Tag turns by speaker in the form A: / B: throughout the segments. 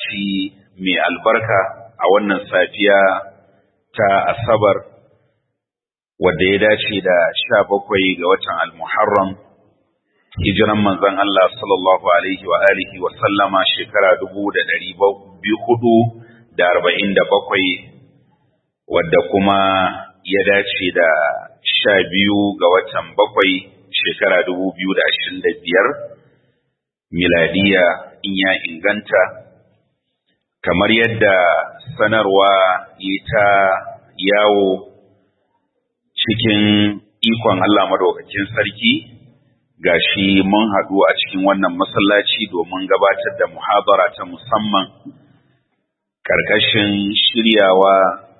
A: masallaci mai albarka a wannan safiya ta Asabar wadda ya dace da sha bakwai ga watan Al-Muharram hijiran manzon Allah sallallahu alaihi wa alihi wa sallama shekara dubu da ɗari hudu da arba'in da bakwai wadda kuma ya dace da sha biyu ga watan bakwai shekara dubu biyu da ashirin da biyar miladiya in ya inganta kamar yadda sanarwa yi ta yawo cikin ikon Allah madaukakin sarki gashi mun haɗu a cikin wannan masallaci domin gabatar da muhabara ta musamman ƙarƙashin shiryawa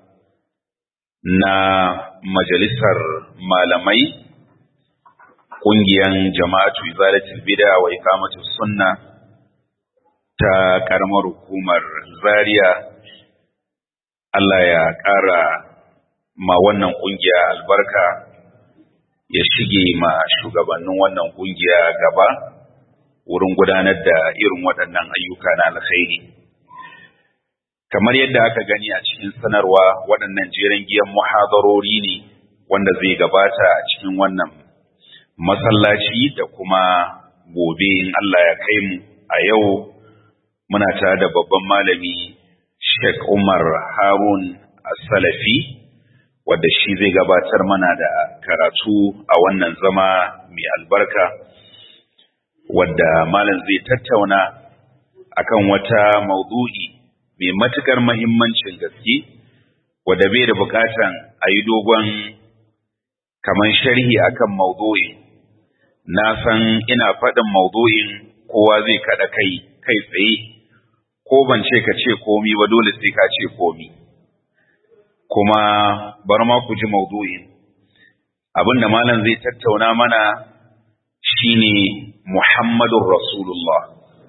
A: na majalisar malamai ƙungiyar jama'atu izalatul bid'a wa iqamatu sunna ta ƙaramar hukumar Zaria Allah ya ƙara ma wannan ƙungiya albarka ya shige ma shugabannin wannan ƙungiya gaba wurin gudanar da irin waɗannan ayyuka na alkhairi kamar yadda aka gani a cikin sanarwa waɗannan jeren giyan muhadarori ne wanda zai gabata a cikin wannan masallaci da kuma gobe in Allah ya kai mu a yau muna tare da babban malami Sheikh Umar Harun As-Salafi wadda shi zai gabatar mana da karatu a wannan zama mai albarka wadda malam zai tattauna akan wata maudu'i mai matukar mahimmancin gaske wadda bai da bukatan a yi dogon kaman sharhi akan maudu'in na san ina faɗin maudu'in kowa zai kaɗa kai kai tsaye ko ban ce ka ce komi ba dole sai ka ce komi kuma bar ma ku ji maudu'in abin da malam zai tattauna mana shine Muhammadun Rasulullah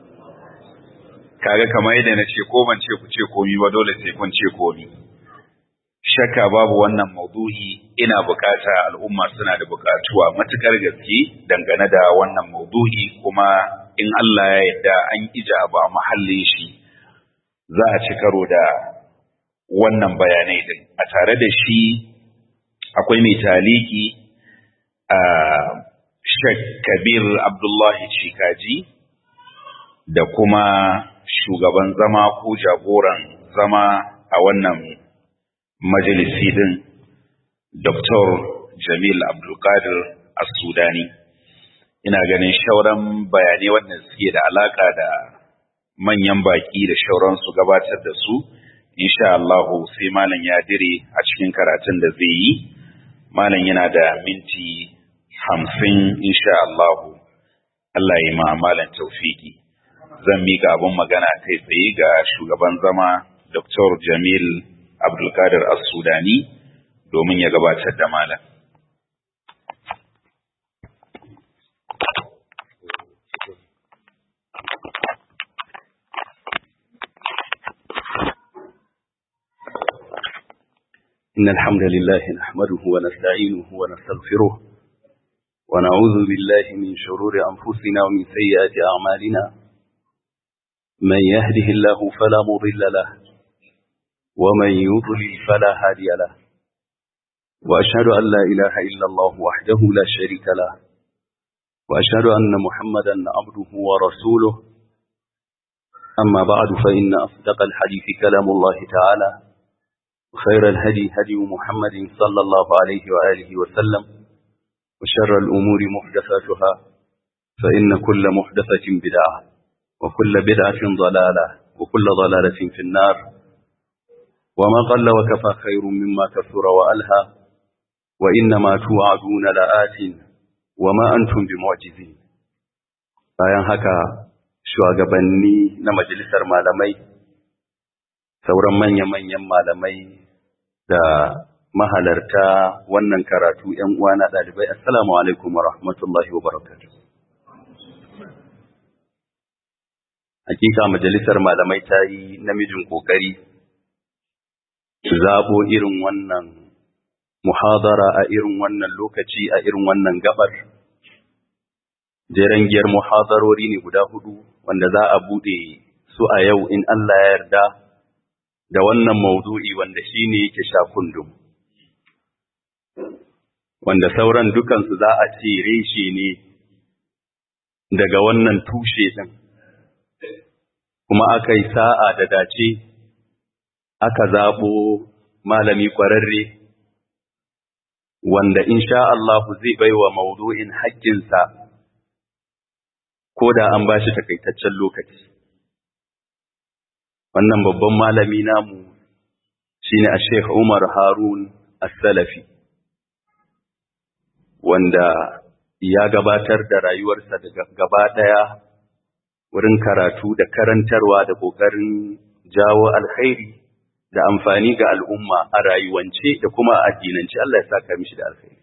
A: kaga kamar yadda na ce ko ban ce ku ce komi ba dole sai kun ce komi shakka babu wannan maudu'i ina bukata al'umma suna da bukatuwa matukar gaske dangane da wannan maudu'i kuma in Allah ya yarda an ija ba mahallin shi za a ci karo da wannan bayanai din a tare da shi akwai mai taliki a Sheikh Kabir Abdullahi Chikaji da kuma shugaban zama ko jagoran zama a wannan majalisi din Dr. Jamil Abdulkadir As-Sudani ina ganin shauran bayanai wanda suke da alaka da manyan baki da shauran su gabatar da su insha Allah sai malam ya dire a cikin karatun da zai yi malam yana da minti hamsin insha Allah Allah ya ma malam taufiki zan mika abun magana kai tsaye ga shugaban zama Dr. Jamil Abdulkadir As-Sudani domin ya gabatar da malam.
B: إن الحمد لله نحمده ونستعينه ونستغفره ونعوذ بالله من شرور أنفسنا ومن سيئات أعمالنا من يهده الله فلا مضل له ومن يضلل فلا هادي له وأشهد أن لا إله إلا الله وحده لا شريك له وأشهد أن محمدا عبده ورسوله أما بعد فإن أصدق الحديث كلام الله تعالى خير الهدي هدي محمد صلى الله عليه وآله وسلم وشر الأمور محدثاتها فإن كل محدثة بدعة وكل بدعة ضلالة وكل ضلالة في النار وما قل وكفى خير مما كثر وألهى وإنما توعدون لآت وما أنتم بمعجزين bayan haka shugabanni na majalisar malamai sauran manya-manyan malamai da mahalarta wannan karatu ‘yan uwana ɗalibai, Assalamu alaikum wa rahmatullahi wa barakatuh. Hakika majalisar malamai ta yi namijin ƙoƙari zaɓo irin wannan muhadara a irin wannan lokaci a irin wannan gabar. Jerengiyar muhadarori ne guda hudu wanda za a buɗe su a yau in Allah ya yarda da wannan maudu'i wanda shi ne yake sha kundum. Wanda sauran dukansu za a ce reshe ne daga wannan tushe ɗin, kuma aka yi sa'a da dace, aka zaɓo malami ƙwararre, wanda insha Allahu zai baiwa maudu'in haƙƙinsa ko da an ba shi takaitaccen lokaci. wannan babban malami namu shine a Sheikh Umar Harun As-Salafi wanda ya gabatar da rayuwarsa daga gaba daya wurin karatu da karantarwa da kokarin jawo alkhairi da amfani ga al'umma a rayuwance da kuma a addinance Allah ya saka mishi da alkhairi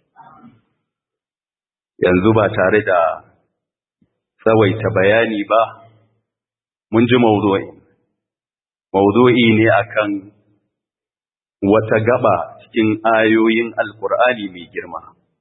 B: yanzu ba tare da tsawaita bayani ba mun ji mawdu'in maudu'i ne akan wata gaba cikin ayoyin alkur'ani mai girma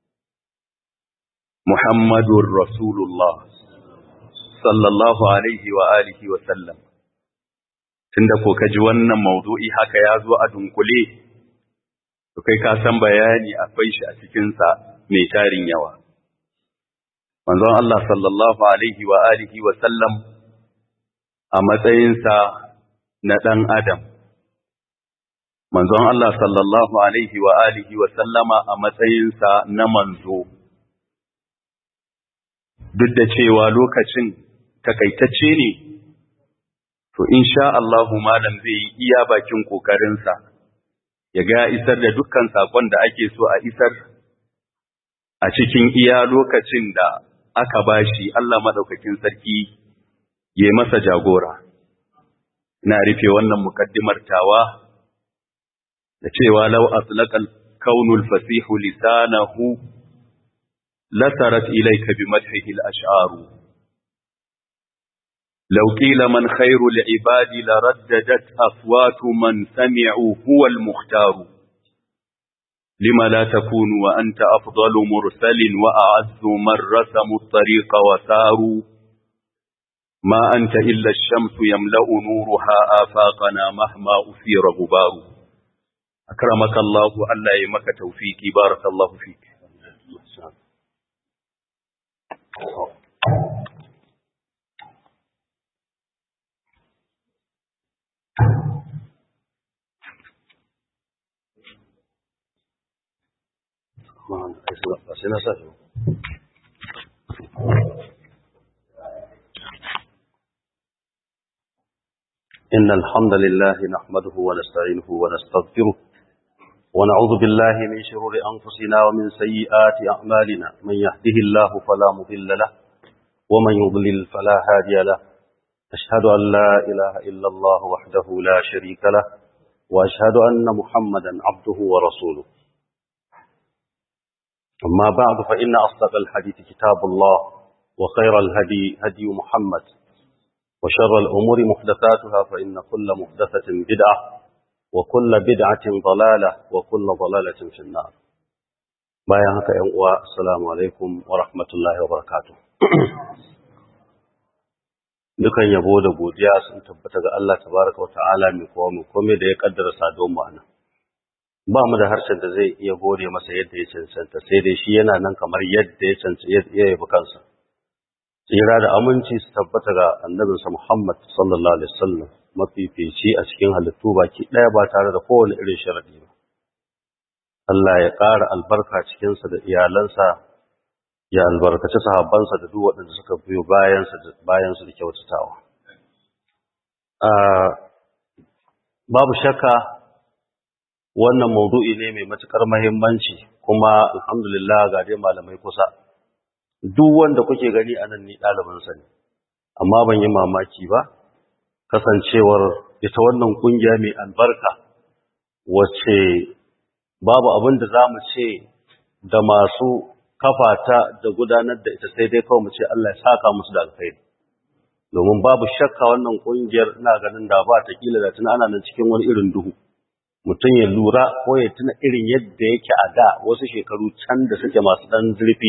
B: Muhammadun Rasulullah sallallahu alaihi wa alihi wa sallam tunda ko kaji wannan maudu'i haka ya zo a dunkule to kai ka san bayani akwai shi a cikinsa mai tarin yawa manzon Allah sallallahu alaihi wa alihi wa sallam a matsayinsa na ɗan Adam. Manzon Allah sallallahu Alaihi wa alihi wa sallama a matsayinsa na manzo. Duk da cewa lokacin takaitacce ne, to insha Allahu malam zai yi iya bakin ƙoƙarinsa, ya ga isar da dukkan saƙon da ake so a isar a cikin iya lokacin da aka bashi Allah maɗaukakin sarki ya masa jagora. ina rufe wannan mukaddimar tawa da cewa law atlaqal kaunul fasihu lisanahu lasarat ilayka bimadhihi al-ash'ar law qila man khayru al-ibadi laraddadat aswatu man sami'u huwa al-mukhtar lima la takunu wa anta afdalu mursalin wa a'azzu man rasamu at-tariqa wa saru ما أنت إلا الشمس يملأ نورها آفاقنا مهما أثير غبار أكرمك الله ألا يمك توفيقي بارك الله فيك
C: إن الحمد لله نحمده ونستعينه ونستغفره ونعوذ بالله من شرور أنفسنا ومن سيئات أعمالنا من يهده الله فلا مضل له ومن يضلل فلا هادي له أشهد أن لا إله إلا الله وحده لا شريك له وأشهد أن محمدا عبده ورسوله أما بعد فإن أصدق الحديث كتاب الله وخير الهدي هدي محمد وشر الأمور محدثاتها فإن كل محدثة بدعة وكل بدعة ضلالة وكل ضلالة في النار بايعك يا السلام عليكم ورحمة الله وبركاته dukan yabo da godiya sun tabbata ga Allah tabaraka wa ta'ala mai kowa mai kome da ya kaddara sadon mu anan ba mu da harshen da zai iya gode masa yadda ya cancanta sai dai shi yana nan kamar yadda ya cancanta ya yabi kansa tsira da aminci su tabbata ga annabinsa Muhammad sallallahu alaihi wasallam mafifici a cikin halittu baki ɗaya ba tare da kowane irin sharadi ba Allah ya ƙara albarka cikinsa da iyalansa ya albarkaci sahabbansa da duk waɗanda suka biyo bayansa da bayansu da kyautatawa babu shakka wannan maudu'i ne mai matukar muhimmanci kuma alhamdulillah ga dai malamai kusa duk wanda kuke gani a nan ni ɗalibinsa ne amma ban yi mamaki ba kasancewar ita wannan ƙungiya mai albarka wacce babu abin da za mu ce da masu kafata da gudanar da ita sai dai kawai mu ce Allah ya saka musu da alkhairi domin babu shakka wannan ƙungiyar ina ganin da ba ta kila da tuna ana nan cikin wani irin duhu mutum ya lura ko ya tuna irin yadda yake a da wasu shekaru can da suke masu ɗan zurfi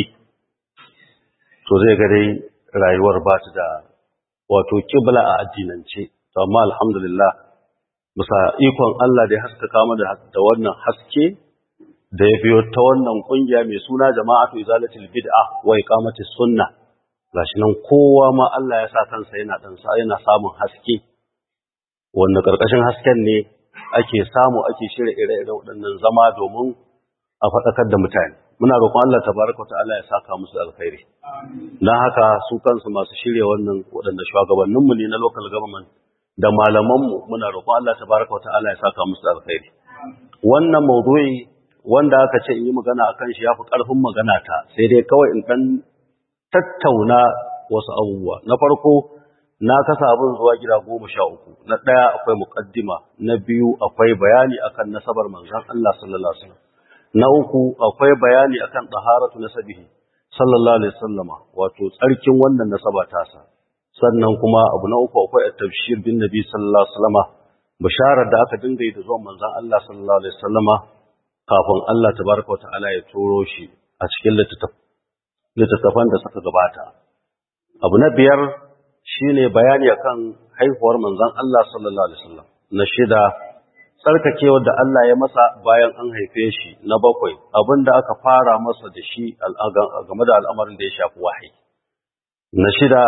C: to zai ga dai rayuwar ba ta da wato kibla a addinance amma alhamdulillah bisa ikon Allah da ya haskaka mu da wannan haske da ya biyo ta wannan kungiya mai suna jama'atu izalatul bid'a wa iqamatis sunna gashi nan kowa ma Allah ya sa kansa yana dan sa yana samun haske wanda karkashin hasken ne ake samu ake shirya ire-ire waɗannan zama domin a faɗakar da mutane muna roƙon Allah tabaraka wa ta'ala ya saka musu alkhairi dan haka su kansu masu shirya wannan waɗanda shugabanninmu ne na local government da malamanmu muna roƙon Allah tabaraka wa ta'ala ya saka musu alkhairi wannan mawdu'i wanda aka ce in yi magana akan shi yafi ƙarfin magana ta sai dai kawai in dan tattauna wasu abubuwa na farko na kasa abin zuwa gida goma sha uku na ɗaya akwai muƙaddima na biyu akwai bayani akan nasabar manzon Allah sallallahu alaihi wasallam na uku akwai bayani akan taharatu nasabihi sallallahu alaihi wasallama wato tsarkin wannan nasaba tasa sannan kuma abu na uku akwai at-tabshir bin nabi sallallahu alaihi wasallama bisharar da aka dinga yi da zuwan manzon Allah sallallahu alaihi wasallama kafin Allah tabaraka wa ta'ala ya turo shi a cikin littattafan da suka gabata abu na biyar shine bayani akan haihuwar manzon Allah sallallahu alaihi wasallam na shida tsarkakewar da Allah ya masa bayan an haife shi na bakwai abinda aka fara masa da shi game da al'amarin da ya shafi wahayi na shida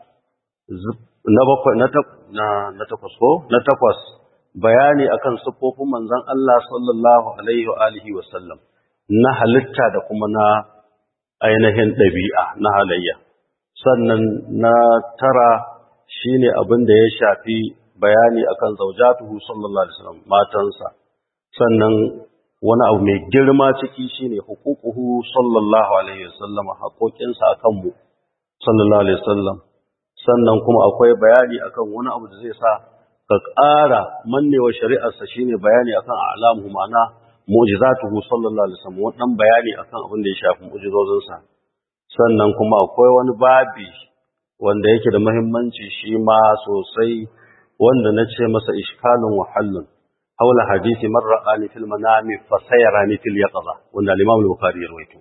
C: na bakwai na na takwas ko na takwas bayani akan siffofin manzon Allah sallallahu alaihi wa alihi wa sallam na halitta da kuma na ainihin ɗabi'a na halayya sannan na tara shine abin da ya shafi bayani akan zaujatuhu sallallahu alaihi wasallam matansa sannan wani abu mai girma ciki shine huququhu sallallahu alaihi wasallam haƙoƙinsa akan mu sallallahu alaihi wasallam sannan kuma akwai bayani akan wani abu da zai sa ka ƙara mannewa shari'arsa shine bayani akan alamu ma'ana mu'jizatuhu sallallahu alaihi wasallam wannan bayani akan abin da ya shafi mu'jizozinsa sannan kuma akwai wani babi wanda yake da muhimmanci shi ma sosai wanda na ce masa ishkalun wahallun haula hadisi man ra'ani fil manami fa sayarani fil yaqza wanda al-Imam al-Bukhari ya rawaito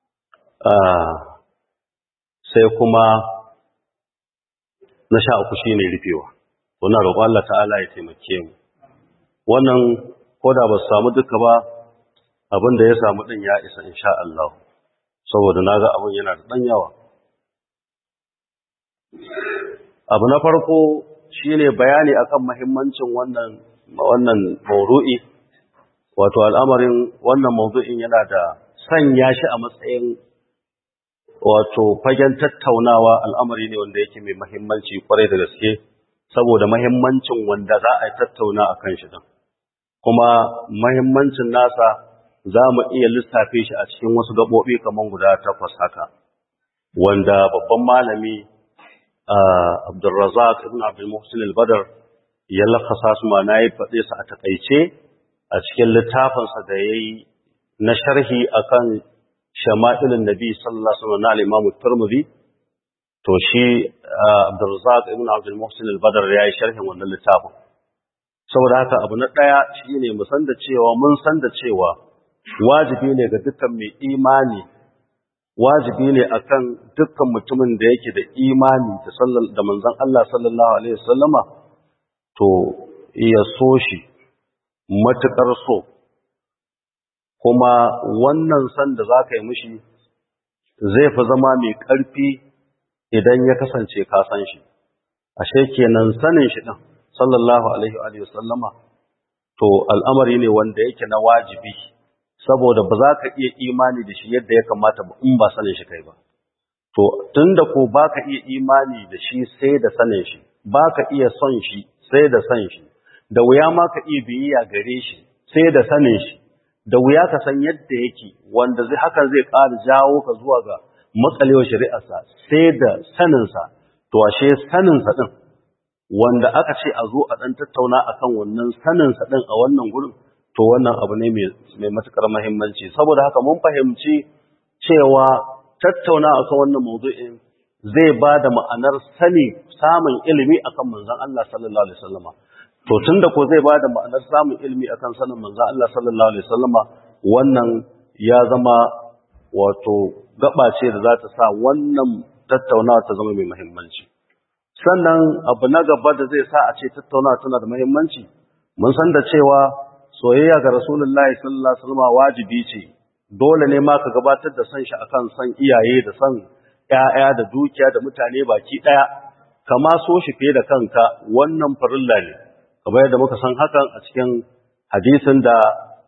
C: sai kuma na sha uku shine rufewa wannan roƙo Allah ta'ala ya taimake mu wannan koda ba su samu duka ba abin da ya samu din ya isa insha Allah saboda naga abin yana da dan yawa abu na farko shine bayani akan mahimmancin wannan wannan maudu'i wato al'amarin wannan maudu'in yana da sanya shi a matsayin wato fagen tattaunawa al'amari ne wanda yake mai mahimmanci kwarai da gaske saboda mahimmancin wanda za a tattauna a kan shi din kuma mahimmancin nasa za mu iya lissafe shi a cikin wasu gaɓoɓi kamar guda takwas haka wanda babban malami Abdulrazak ibn Abdul Muhsin al-Badr ya lakasa su ma nayi faɗe su a takaice a cikin littafinsa da yayi na sharhi akan shama'ilin Nabi sallallahu alaihi wasallam na Imam Tirmidhi to shi Abdulrazak ibn Abdul Muhsin al-Badr yayi sharhin wannan littafin saboda haka abu na daya shine mu san da cewa mun san da cewa wajibi ne ga dukkan mai imani wajibi ne akan dukkan mutumin da yake da imani da sallar da manzon Allah sallallahu alaihi wasallama to ya so shi matukar so kuma wannan san da zaka yi mishi zai fi zama mai ƙarfi idan ya kasance ka san shi ashe kenan sanin shi din sallallahu alaihi wa sallama to al'amari ne wanda yake na wajibi saboda ba za ka iya imani da shi yadda ya kamata ba in ba sanin shi kai ba. To, tun da ko ba ka iya imani da shi sai da sanin shi, ba ka iya son shi sai da san shi, da wuya ma ka iya biyayya gare shi sai da sanin shi, da wuya ka san yadda yake wanda zai hakan zai ƙara jawo ka zuwa ga matsalewar shari'arsa sai da saninsa, to ashe saninsa ɗin, wanda aka ce a zo a ɗan tattauna akan wannan saninsa ɗin a wannan gurin, to wannan abu ne mai matuƙar mahimmanci saboda haka mun fahimci cewa tattauna akan wannan mawdu'in zai ba da ma'anar sani samun ilimi akan manzon Allah sallallahu alaihi wasallama to tunda ko zai ba da ma'anar samun ilimi akan sanin manzon Allah sallallahu alaihi wasallama wannan ya zama wato gaba ce da za ta sa wannan tattaunawa ta zama mai mahimmanci sannan abu na gaba da zai sa a ce tattauna tana da muhimmanci mun san da cewa soyayya ga rasulullahi sallallahu alaihi wasallam wajibi ce dole ne ma ka gabatar da san shi akan san iyaye da san ƴaƴa da dukiya da mutane baki daya kama so shi fiye da kanka wannan farilla ne kamar yadda muka san hakan a cikin hadisin da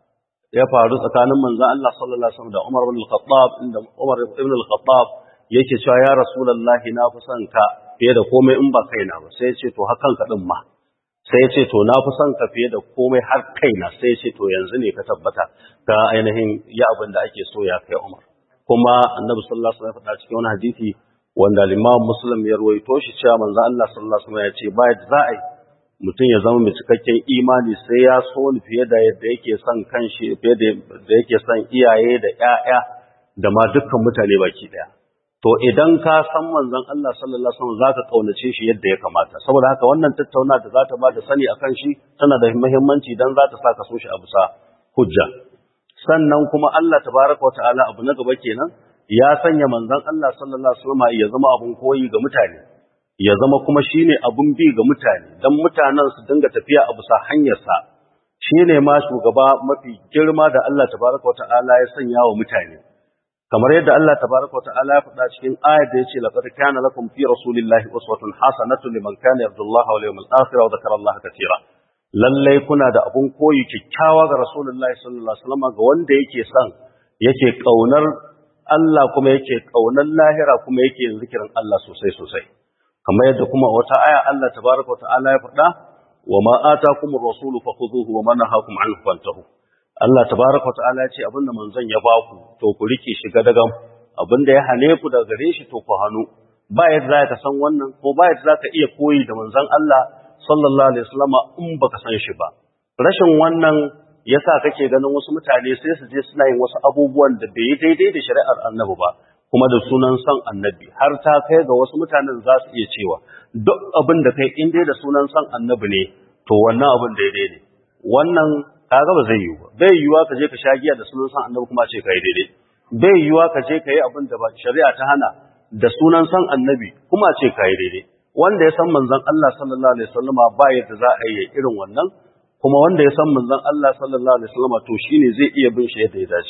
C: ya faru tsakanin manzon Allah sallallahu alaihi wasallam da Umar ibn al-Khattab inda Umar ibn al-Khattab yake cewa ya rasulullahi na fi son ka fiye da komai in ba kaina ba sai ya ce to hakan ka din ma sai ya ce to na fi son ka fiye da komai har kaina sai ya ce to yanzu ne ka tabbata ga ainihin ya abin da ake so ya kai Umar kuma Annabi sallallahu alaihi wasallam ya faɗa cikin wani hadisi wanda Imam Muslim ya ruwaito shi cewa manzo Allah sallallahu alaihi wasallam ya ce ba za a yi mutum ya zama mai cikakken imani sai ya so ni fiye da yadda yake son kanshi fiye da yake son iyaye da ƴaƴa da ma dukkan mutane baki daya to idan ka san manzon Allah sallallahu alaihi wasallam zaka kaunace shi yadda ya kamata saboda haka wannan tattauna da za ta ba da sani akan shi tana da muhimmanci dan za ta saka so shi a bisa hujja sannan kuma Allah tabaraka wa ta'ala abu na gaba kenan ya sanya manzon Allah sallallahu alaihi wasallam ya zama abun koyi ga mutane ya zama kuma shine abun bi ga mutane dan mutanen su dinga tafiya a bisa hanyar sa shine ma shugaba mafi girma da Allah tabaraka wa ta'ala ya sanya wa mutane kamar yadda Allah tabaraka wa ta'ala ya faɗa cikin ayat da yace laqad kana lakum fi rasulillahi uswatun hasanatun liman kana yarjullaha wal yawmal akhir wa dhakara Allah katira lalle kuna da abun koyi kikkiawa ga rasulullahi sallallahu alaihi wasallam ga wanda yake son yake kaunar Allah kuma yake kaunar lahira kuma yake yin zikirin Allah sosai sosai kamar yadda kuma wata aya Allah tabaraka wa ta'ala ya faɗa wa ma atakumur rasulu fakhuduhu wa ma nahakum anhu fantahu Allah tabaraka ta'ala ya ce abinda manzon ya baku to ku rike shi gadagam abinda ya hane ku daga gare shi to ku hanu ba yadda za ka san wannan ko ba yadda za ka iya koyi da manzon Allah sallallahu alaihi wasallam in baka san shi ba rashin wannan yasa kake ganin wasu mutane sai su je suna yin wasu abubuwan da bai daidai da shari'ar annabi ba kuma da sunan son annabi har ta kai ga wasu mutanen za su iya cewa duk abin da kai in dai da sunan son annabi ne to wannan abin daidai ne wannan kaga ba zai yiwu ba bai yiwuwa ka je ka sha giya da sunan san annabi kuma ce kai daidai bai yiwuwa ka je ka yi abin da ba shari'a ta hana da sunan san annabi kuma ce kai daidai wanda ya san manzon Allah sallallahu alaihi wasallama ba yadda za a yi irin wannan kuma wanda ya san manzon Allah sallallahu alaihi wasallama to shine zai iya bin shi yadda ya dace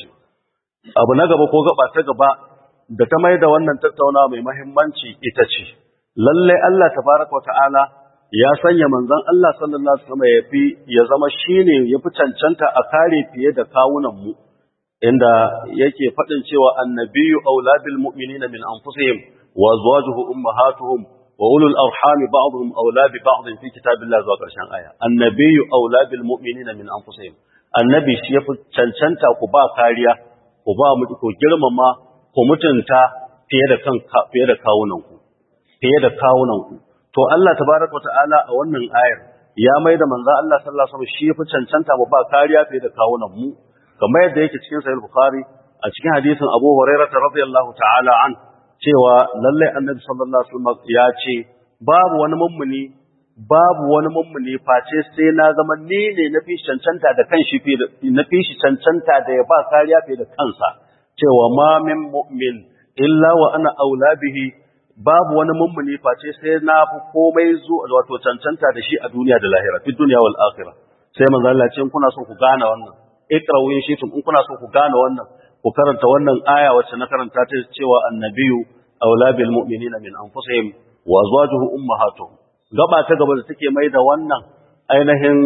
C: abu na gaba ko gaba ta gaba da ta mai da wannan tattauna mai muhimmanci ita ce lalle Allah tabaraka wa ta'ala ya sanya manzon Allah sallallahu alaihi wasallam ya fi ya zama shine yafi cancanta a kare fiye da kawunan mu inda yake fadin cewa annabiyyu aulabil mu'minina min anfusihim wa azwajuhu ummahatuhum wa ulul arham ba'dhum aula bi ba'd fi kitabillahi zuwa karshen aya annabiyyu aulabil mu'minina min anfusihim annabi shi yafi cancanta ku ba kariya ku ba mu ku girmama ku mutunta fiye da kan fiye da kawunan ku fiye da kawunan ku to Allah tabaraka wata'ala a wannan ayar ya mai da manzo Allah sallallahu alaihi wasallam shi fi cancanta mu ba kariya fiye da kawunan mu kamar yadda yake cikin sahih bukhari a cikin hadisin Abu Hurairah radiyallahu ta'ala an cewa lalle annabi sallallahu alaihi wasallam ya ce babu wani mummuni babu wani mummuni face sai na zama ni ne na fi cancanta da kanshi na fi shi cancanta da ya ba kariya fiye da kansa cewa ma min mu'min illa wa ana aula bihi babu wani mummuni face sai na fi komai zo wato cancanta da shi a duniya da lahira fi duniya wal akhirah sai manzo Allah ce kuna so ku gane wannan ikra'u in shitum in kuna so ku gane wannan ku karanta wannan aya wacce na karanta ta cewa annabiyu aula bil mu'minina min anfusihim wa azwajuhu ummahatuhum gaba ta gaba da take mai da wannan ainihin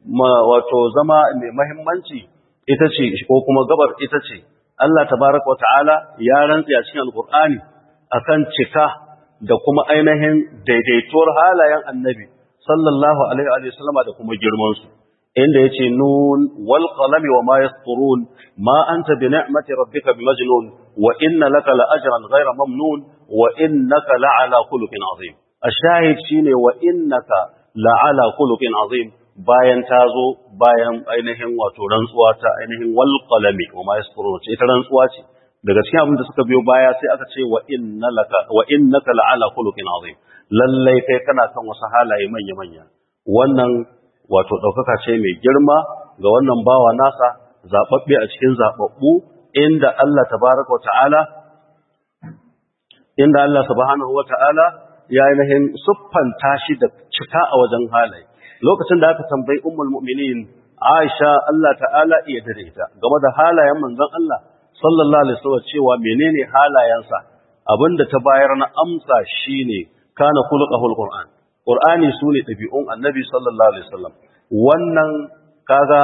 C: wato zama mai muhimmanci ita ce ko kuma gabar ita ce Allah tabaraka wa ta'ala ya rantsa a cikin alqur'ani akan cika da kuma ainihin daidaituwar halayen annabi sallallahu alaihi wa sallama da kuma girman su inda yace nun wal qalami wa ma yasturun ma anta bi ni'mati rabbika bimajnun wa inna laka la ajran ghayra mamnun wa innaka la ala khuluqin azim ashahid shine wa innaka la ala khuluqin azim bayan ta zo bayan ainihin wato rantsuwa ta ainihin wal qalami wa ma yasturun ce ita rantsuwa ce daga cikin abin da suka biyo baya sai aka ce wa innaka wa innaka la'ala khuluqin azim lalle kai kana kan wasu halaye manya manya wannan wato daukaka ce mai girma ga wannan bawa nasa zababbe a cikin zababbu inda Allah tabaaraka wa ta'ala inda Allah subhanahu wa ta'ala ya ainihin siffanta shi da cika a wajen halaye lokacin da aka tambayi ummul mu'minin Aisha Allah ta'ala iya dare ita game da halayen manzon Allah sallallahu alaihi wasallam cewa menene halayensa abinda ta bayar na amsa shine kana khuluqul qur'an qur'ani sune dabi'un annabi sallallahu alaihi wasallam wannan kaga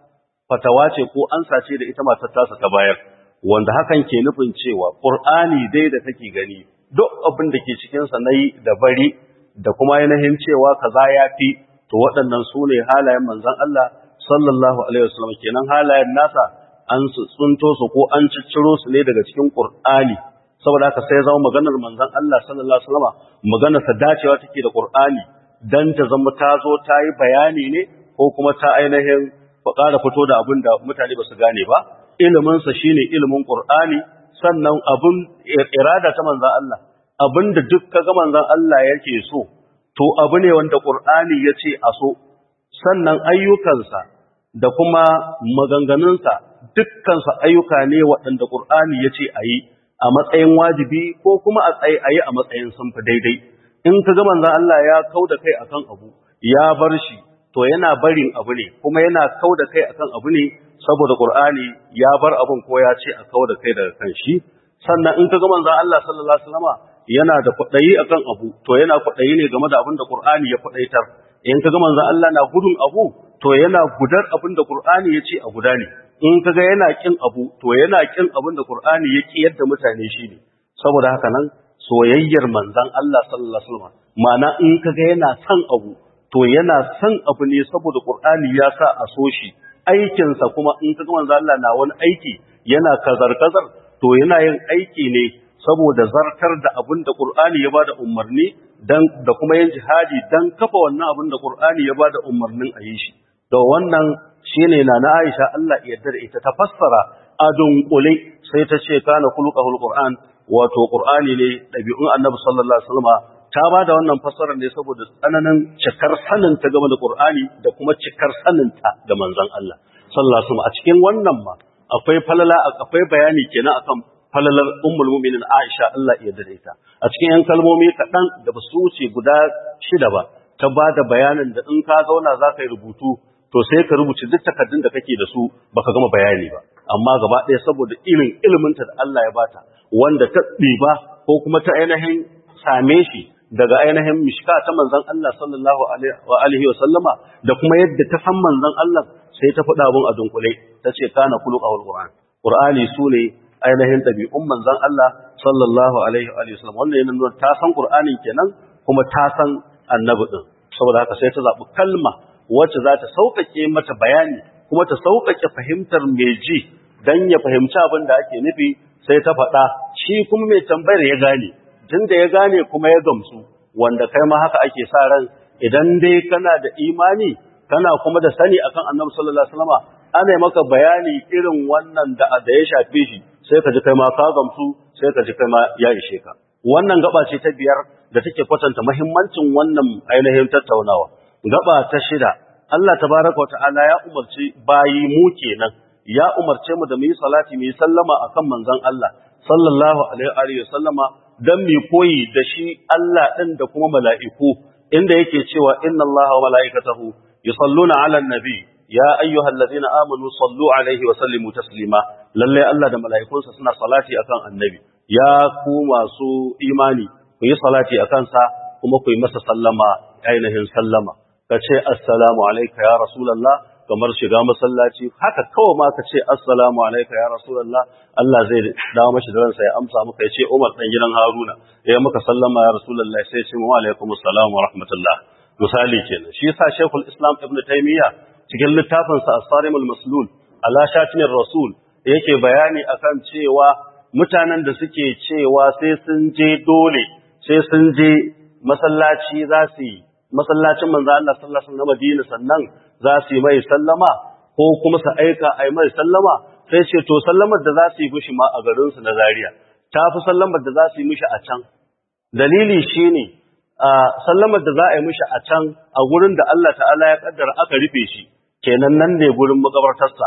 C: fatawa ce ko ansa ce da ita matar tasa ta bayar wanda hakan ke nufin cewa qur'ani dai da take gani duk abin da ke cikin sa nayi da bari da kuma ainihin cewa kaza yafi to waɗannan sune halayen manzon Allah sallallahu alaihi wasallam kenan halayen nasa an tsunto su ko an cicciro su ne daga cikin qur'ani saboda haka sai zama maganar manzon Allah sallallahu alaihi wasallam maganar sa dacewa take da Qur'ani dan ta zama ta zo ta yi bayani ne ko kuma ta ainihin ƙara fito da abin da mutane ba su gane ba ilimin sa shine ilimin Qur'ani sannan abun irada ta manzon Allah abinda duk kaga manzon Allah yake so to abu ne wanda Qur'ani yace a so sannan ayyukansa da kuma maganganunsa dukkan su ayyuka ne waɗanda Qur'ani yace a yi a matsayin wajibi ko kuma a tsaye a yi a matsayin sun fi daidai in ka ga manzon Allah ya kau da kai akan abu ya bar shi to yana barin abu ne kuma yana kau da kai akan abu ne saboda Qur'ani ya bar abun ko ya ce a kau da kai daga kan shi sannan in ka ga manzon Allah sallallahu alaihi wasallama yana da kwaɗayi akan abu to yana kwaɗayi ne game da abin da Qur'ani ya kwaɗaitar in ka ga manzon Allah na gudun abu to yana gudar abin da Qur'ani ya ce a guda ne in kaga yana kin abu to yana kin abin da Qur'ani ya ki yadda mutane shi ne saboda haka nan soyayyar manzon Allah sallallahu alaihi wasallam ma'ana in kaga yana son abu to yana son abu ne saboda Qur'ani ya sa a so shi aikin sa kuma in kaga manzon Allah na wani aiki yana kazar kazar to yana yin aiki ne saboda zartar da abin da Qur'ani ya bada umarni dan da kuma yin jihadi dan kafa wannan abin da Qur'ani ya bada umarnin a yi shi da wannan shine na na Aisha Allah ya yarda da ita ta fassara a dunkule sai ta ce kana khuluqul Qur'an wato Qur'ani ne dabi'un Annabi sallallahu alaihi wasallam ta ba da wannan fassara ne saboda tsananin cikar sanin ta game da Qur'ani da kuma cikar sanin ta ga manzon Allah sallallahu alaihi wasallam a cikin wannan ma akwai falala akwai bayani kenan akan falalar ummul mu'minin Aisha Allah ya yarda da ita a cikin yan kalmomi kaɗan da ba su wuce guda shida ba ta ba da bayanin da in ka zauna za ka yi rubutu to sai ka rubuce duk takardun da kake da su baka gama bayani ba amma gaba ɗaya saboda irin iliminta da Allah ya bata wanda ta ɗiba ko kuma ta ainihin same shi daga ainihin mishka ta manzon Allah sallallahu alaihi wa sallama da kuma yadda ta san manzon Allah sai ta faɗa abun a dunkule ta ce kana khuluqul qur'an qur'ani sune ainihin ɗabi'un manzon Allah sallallahu alaihi wa sallam wannan yana nuna ta san qur'anin kenan kuma ta san annabi din saboda haka sai ta zaɓi kalma wacce za ta sauƙaƙe mata bayani kuma ta sauƙaƙe fahimtar mai ji don ya fahimci abin da ake nufi sai ta faɗa shi kuma mai tambayar ya gane tun da ya gane kuma ya gamsu wanda kai ma haka ake sa ran idan dai kana da imani kana kuma da sani akan annabi sallallahu alaihi wasallam ana yi maka bayani irin wannan da da ya shafe shi sai ka ji kai ma ka gamsu sai ka ji kai ma ya ishe ka wannan gaba ce ta biyar da take kwatanta muhimmancin wannan ainihin tattaunawa gaba ta shida Allah tabaraka wa ta'ala ya umarci bayi mu kenan ya umarce mu da mu yi salati mu yi sallama akan manzon Allah sallallahu alaihi wa sallama dan mu koyi da shi Allah din da kuma mala'iku inda yake cewa inna Allah wa mala'ikatahu yusalluna 'alan nabi ya ayyuhallazina amanu sallu alaihi wa sallimu taslima lalle Allah da mala'ikunsa suna salati akan annabi ya ku masu imani ku yi salati akan sa kuma ku yi masa sallama ainihin sallama ka ce assalamu alaika ya rasulallah kamar shiga masallaci haka kawai ma ka ce assalamu alaika ya rasulallah Allah zai dawo mashi da ransa ya amsa maka ya ce Umar dan gidan Haruna ya maka sallama ya rasulallah sai ce wa alaikum assalam wa rahmatullah misali kenan shi yasa Sheikhul Islam Ibn Taymiyyah cikin littafin sa As-Sarimul Maslul ala shatinir rasul yake bayani akan cewa mutanen da suke cewa sai sun je dole sai sun je masallaci za su yi masallacin manzo Allah sallallahu alaihi wasallam na Madina sannan za su yi mai sallama ko kuma su aika ai mai sallama sai ce to sallamar da za su yi mishi ma a garin su na Zaria ta fi sallamar da za su yi mishi a can dalili shine a sallamar da za a yi mishi a can a gurin da Allah ta'ala ya kaddara aka rufe shi kenan nan ne gurin makabartarsa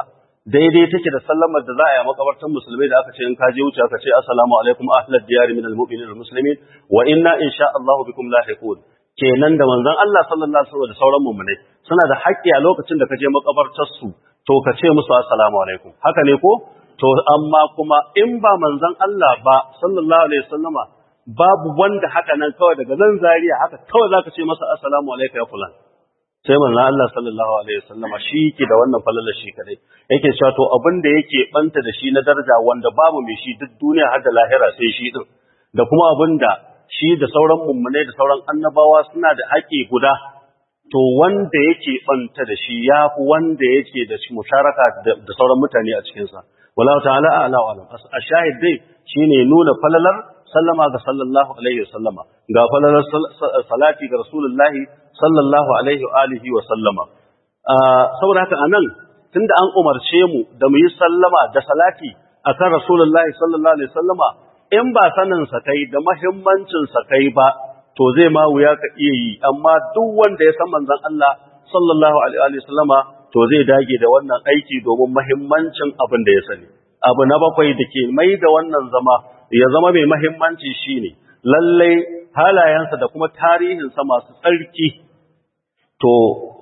C: daidai take da sallamar da za a yi a makabartan musulmai da aka ce in ka je wuce aka ce assalamu alaikum ahlad diyari min almu'minin wal muslimin wa inna insha Allah bikum lahiqun kenan da manzon Allah sallallahu alaihi wasallam da sauran mu'minai suna da haƙƙi a lokacin da ka je makabartar su to ka ce musu assalamu alaikum haka ne ko to amma kuma in ba manzon Allah ba sallallahu alaihi wasallama babu wanda haka nan kawai daga nan zariya haka kawai zaka ce masa assalamu alaikum ya fulan sai manzon Allah sallallahu alaihi wasallama shi ke da wannan falalar shi kadai yake cewa to abin da yake banta da shi na daraja wanda babu mai shi duk duniya har da lahira sai shi din da kuma abin da shi da sauran mummunai da sauran annabawa suna da haƙi guda to wanda yake banta da shi yafi wanda yake da shi musharaka da sauran mutane a cikin sa wallahu ta'ala a'la wa alam a shahid dai shine nuna falalar sallama ga sallallahu alaihi wasallama ga falalar salati ga rasulullahi sallallahu alaihi wa alihi wa sallama saboda haka anan tunda an umarce mu da mu yi sallama da salati akan rasulullahi sallallahu alaihi wasallama in ba sanin sa kai da muhimmancin sa kai ba to zai ma wuya ka iya yi amma duk wanda ya san manzon Allah sallallahu alaihi wasallama to zai dage da wannan aiki domin muhimmancin abin da ya sani abu na bakwai da ke mai da wannan zama ya zama mai muhimmanci shine lallai halayensa da kuma tarihinsa masu tsarki to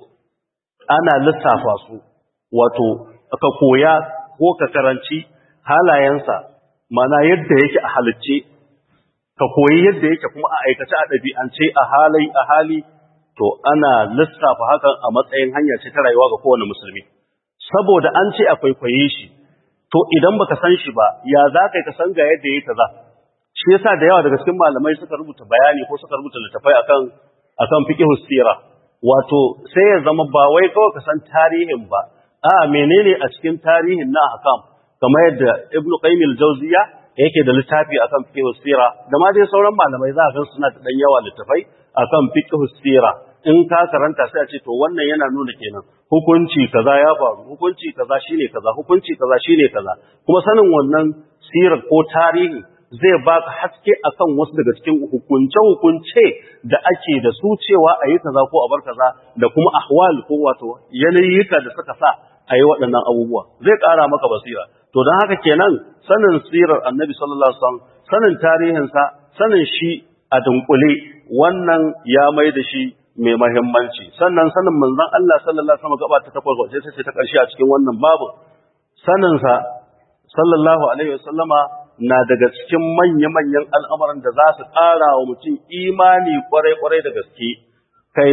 C: ana lissafa su wato ka koya ko ka karanci halayensa mana yadda yake a halicce ka koyi yadda yake kuma a aikace a ɗabi'ance a halai a hali to ana lissafa hakan a matsayin hanya ce ta rayuwa ga kowane musulmi saboda an ce a kwaikwaye shi to idan baka san shi ba ya za ka ka san ga yadda yake kaza shi yasa da yawa daga cikin malamai suka rubuta bayani ko suka rubuta littafai akan akan fiqh sira wato sai ya zama ba wai kawai ka san tarihin ba a menene a cikin tarihin na hakam kamar yadda ibnu qayyim al-jawziya yake da littafi akan fiqh sira da ma dai sauran malamai za ka ga suna da dan yawa littafai akan fiqh sira in ka karanta sai a ce to wannan yana nuna kenan hukunci kaza ya faru hukunci kaza shine kaza hukunci kaza shine kaza kuma sanin wannan sirar ko tarihi zai baka haske akan wasu daga cikin hukunce-hukunce da ake da su cewa a yi kaza ko a bar kaza da kuma ahwal ko wato yanayika da suka sa a yi waɗannan abubuwa zai ƙara maka basira to don haka kenan sanin sirar annabi sallallahu alaihi wasallam sanin tarihinsa sanin shi a dunkule wannan ya mai da shi mai mahimmanci sannan sanin manzon Allah sallallahu alaihi wasallam gaba ta takwas wace ce ta ƙarshe a cikin wannan babu sanin sa sallallahu alaihi wasallama na daga cikin manya-manyan al'amuran da za su ƙara wa mutum imani kwarai-kwarai da gaske, kai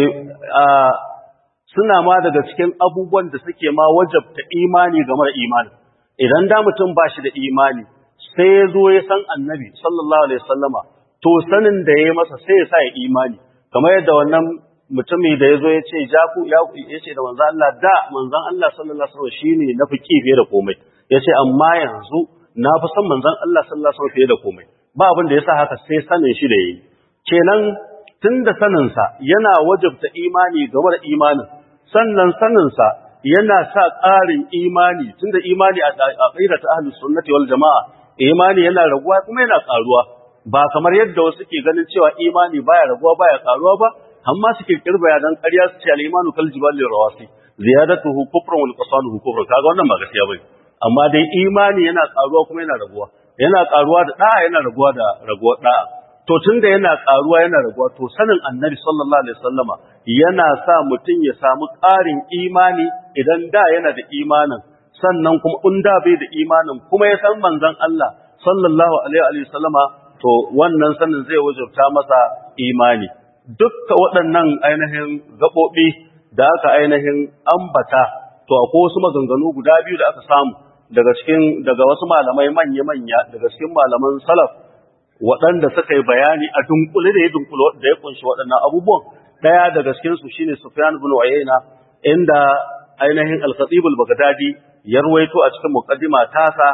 C: suna ma daga cikin abubuwan da suke ma wajabta imani game da imani. Idan da mutum ba shi da imani, sai ya zo ya san annabi, sallallahu Alaihi sallama, to sanin da ya yi masa sai ya sa ya imani, kamar yadda wannan mutumi da ya zo ya ce, ya ce da manzan Allah, da manzan Allah sallallahu Alaihi wasallam shi ne na fi fiye da komai, ya ce, amma yanzu na fi son manzon Allah sallallahu alaihi wasallam fiye da komai ba abin da yasa haka sai sanin shi da yayi kenan tunda sanin sa yana wajabta imani game da imanin sannan sanin sa yana sa ƙarin imani tunda imani a aqidar ahlus sunnati wal jamaa imani yana raguwa kuma yana ƙaruwa ba kamar yadda wasu ke ganin cewa imani baya raguwa baya ƙaruwa ba amma suke kirbaya dan ƙarya su ce al-imanu kal jibali rawasi ziyadatuhu kufrun wal qasaluhu kufrun kaga wannan ba gaskiya bane amma dai imani yana karuwa kuma yana raguwa yana karuwa da da'a yana raguwa da raguwar da'a to tunda yana karuwa yana raguwa to sanin annabi sallallahu alaihi wasallama yana sa mutum ya samu ƙarin imani idan da yana da imanin sannan kuma in da bai da imanin kuma ya san manzon Allah sallallahu alaihi wasallama to wannan sanin zai wajabta masa imani dukkan waɗannan ainihin gaɓoɓi da aka ainihin ambata to akwai wasu maganganu guda biyu da aka samu daga cikin daga wasu malamai manya-manya daga cikin malaman salaf waɗanda suka yi bayani a dunkule da ya dunkule da ya kunshi waɗannan abubuwan ɗaya daga cikin su shine Sufyan ibn Uyayna inda ainihin Al-Khatib al-Baghdadi ya ruwaito a cikin muqaddima tasa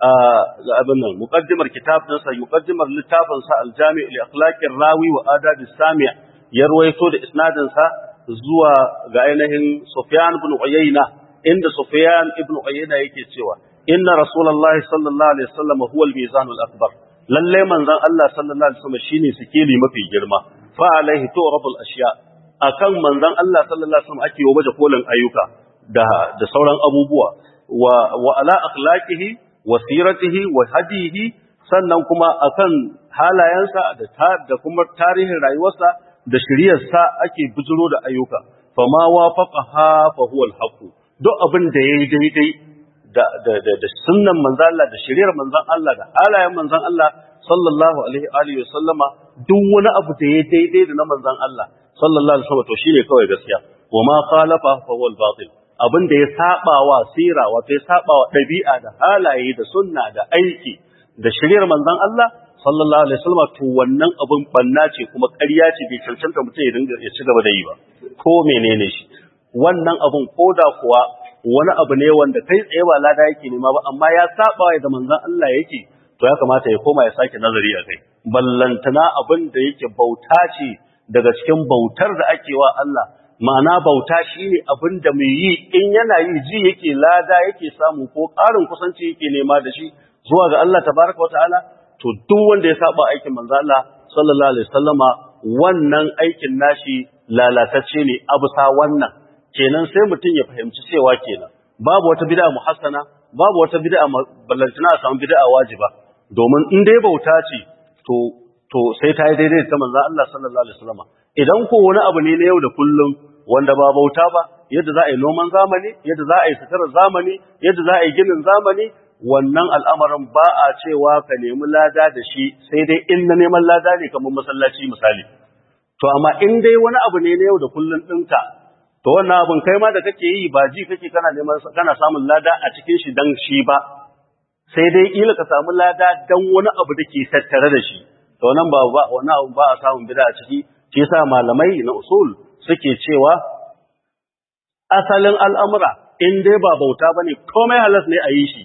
C: ga abin nan muqaddimar kitab din sa muqaddimar littafin sa Al-Jami' li akhlaqir rawi wa adab as-sami' ya ruwaito da isnadin sa zuwa ga ainihin Sufyan ibn Uyayna inda Sufyan ibn Uyayna yake cewa inna Rasulullahi sallallahu alaihi wasallam huwa al-mizan al-akbar lalle manzon Allah sallallahu alaihi wasallam shine sikeli mafi girma fa alaihi tu'rabul ashiya akan manzon Allah sallallahu alaihi wasallam ake yi baje kolin ayyuka da da sauran abubuwa wa wa ala akhlaqihi wa siratihi wa hadihi sannan kuma akan halayensa da ta, da kuma tarihin rayuwarsa da shiriyarsa ake bijiro da ayyuka fama wafaqaha fa huwa al-haqq duk abin da yayi daidai da da da, da sunnan manzon Allah da shiriyar manzon Allah da halayen manzon Allah sallallahu alaihi alihi sallama duk wani abu da yayi daidai da na manzon Allah sallallahu alaihi wasallam to shine kawai gaskiya wa ma khalafa fa huwa al-batil abin da ya saba wa sira wato ya saba wa dabi'a da halaye da sunna da aiki da shiriyar manzon Allah sallallahu alaihi wasallam to wannan abun banna ce kuma ƙarya ce bai cancanta mutum ya dinga ya ci gaba da yi ba ko menene shi wannan abun koda kuwa wani abu ne wanda kai tsaye ba lada yake nema ba amma ya saba wa da manzon Allah yake to ya kamata ya koma ya sake nazari a kai ballantana abin da yake bauta ce daga cikin bautar da ake wa Allah ma'ana bauta shine abin da mai yi in yana yi ji yake lada yake samu ko ƙarin kusanci yake nema da shi zuwa ga Allah tabaraka wataala to duk wanda ya saba aikin manzo Allah sallallahu alaihi wasallama wannan aikin nashi lalatacce ne abusa wannan kenan sai mutum ya fahimci cewa kenan babu wata bid'a muhassana babu wata bid'a ballantana a samu bid'a wajiba domin in dai bauta ce to to sai ta yi daidai ta manzo Allah sallallahu alaihi wasallama idan ko wani abu ne na yau da kullum wanda ba bauta ba yadda za a yi noman zamani yadda za a yi sitarar zamani yadda za a yi ginin zamani wannan al'amarin ba a cewa ka nemi lada da shi sai dai in na neman lada ne kamar masallaci misali. To, amma in dai wani abu ne na yau da kullum ɗinka, to wannan abin kai ma da kake yi ba ji kake kana neman kana samun lada a cikin shi dan shi ba, sai dai ƙila ka samu lada dan wani abu da ke tattare da shi. To, wannan ba wani abu ba a samun bida a ciki, shi yasa malamai na usul suke cewa asalin al'amura in dai ba bauta ba ne komai halas ne a yi shi.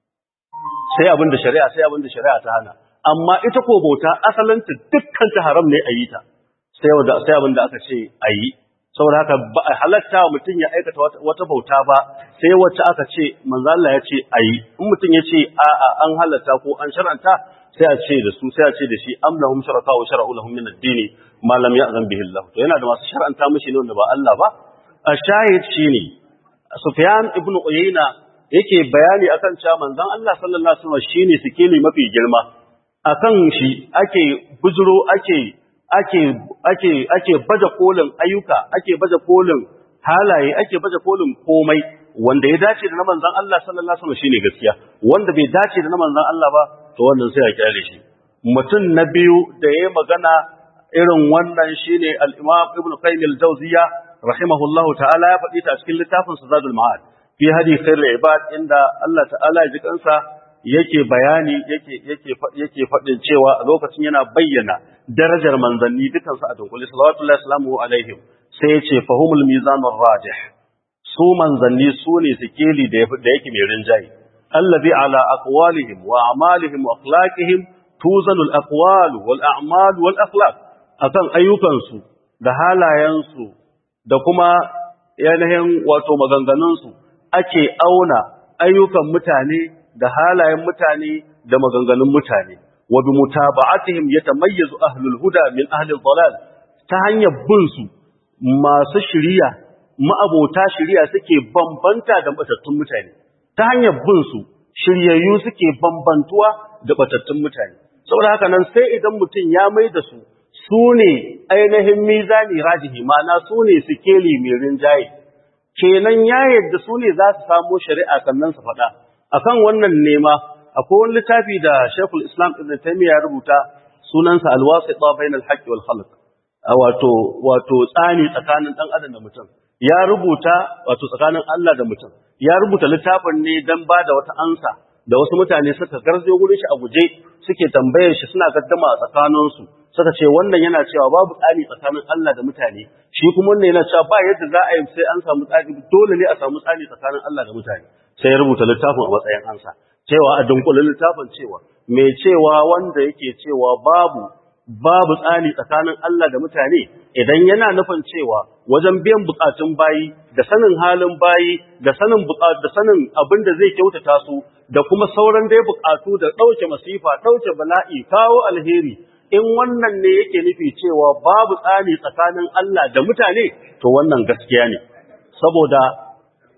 C: sai abin da shari'a sai abin da shari'a ta hana amma ita ko bauta asalinta dukkan ta haram ne a yi ta sai wanda sai abin da aka ce a yi saboda haka ba a halatta mutum ya aikata wata bauta ba sai wacce aka ce manzo Allah ya ce a yi in mutum ya ce a a an halatta ko an shar'anta sai a ce da su sai a ce da shi am lahum shuraka wa shar'u lahum min ad-din ma lam ya'zan bihi Allah to yana da masu shar'anta mishi ne wanda ba Allah ba a shahid shine Sufyan ibn Uyayna yake bayani akan cewa manzon Allah sallallahu alaihi wasallam shine sikeli mafi girma akan shi ake bujuro ake ake ake ake baje kolin ayyuka ake baje kolin halaye ake baje kolin komai wanda ya dace da na manzon Allah sallallahu alaihi wasallam shine gaskiya wanda bai dace da na manzon Allah ba to wannan sai a kyale shi mutum na biyu da yayi magana irin wannan shine al-Imam Ibn Qayyim al-Jawziyya rahimahullahu ta'ala ya faɗi ta cikin littafin Zadul Ma'ad fi hadi khairul ibad inda Allah ta'ala ya ji kansa yake bayani yake yake yake fadin cewa a lokacin yana bayyana darajar manzanni dukan su a dunkule sallallahu alaihi alaihim sai yace fahumul mizanur rajih su manzanni su ne sikeli da da yake mai rinjayi allazi ala aqwalihim wa a'malihim wa akhlaqihim tuzanul aqwal wal a'mal wal akhlaq akan ayyukan su da halayen su da kuma yanayin wato maganganun su ake auna ayyukan mutane da halayen mutane da maganganun mutane wa bi mutaba'atihim yatamayyazu ahlul huda min ahli dhalal ta hanyar bin su masu shiriya ma'abota shiriya suke bambanta da batattun mutane ta hanyar bin su shiryayyu suke bambantuwa da batattun mutane saboda haka nan sai idan mutum ya mai da su su ne ainihin mizani rajihi ma'ana su ne sikeli mai rinjaye kenan ya yadda su ne za su samo shari'a sannan su faɗa akan wannan nema akwai wani littafi da Sheikhul Islam Ibn Taymiyyah ya rubuta sunansa Al-Wasita Bain al-Haqq wal Khalq wato wato tsani tsakanin dan adam da mutum ya rubuta wato tsakanin Allah da mutum ya rubuta littafin ne dan ba da wata ansa da wasu mutane suka garzo gurin shi a guje suke tambayar shi suna gaddama a tsakaninsu suka ce wannan yana cewa babu tsari tsakanin Allah da mutane shi kuma wannan yana cewa ba yadda za a yi sai an samu tsari dole ne a samu tsari tsakanin Allah da mutane sai ya rubuta littafin a matsayin ansa cewa a dunkulin littafin cewa mai cewa wanda yake cewa babu babu tsari tsakanin Allah da mutane idan yana nufin cewa wajen biyan bukatun bayi da sanin halin bayi da sanin da sanin abin da zai kyautata su da kuma sauran dai bukatu da dauke masifa dauke bala'i kawo alheri in wannan ne yake nufi cewa babu tsani tsakanin Allah da mutane to wannan gaskiya ne saboda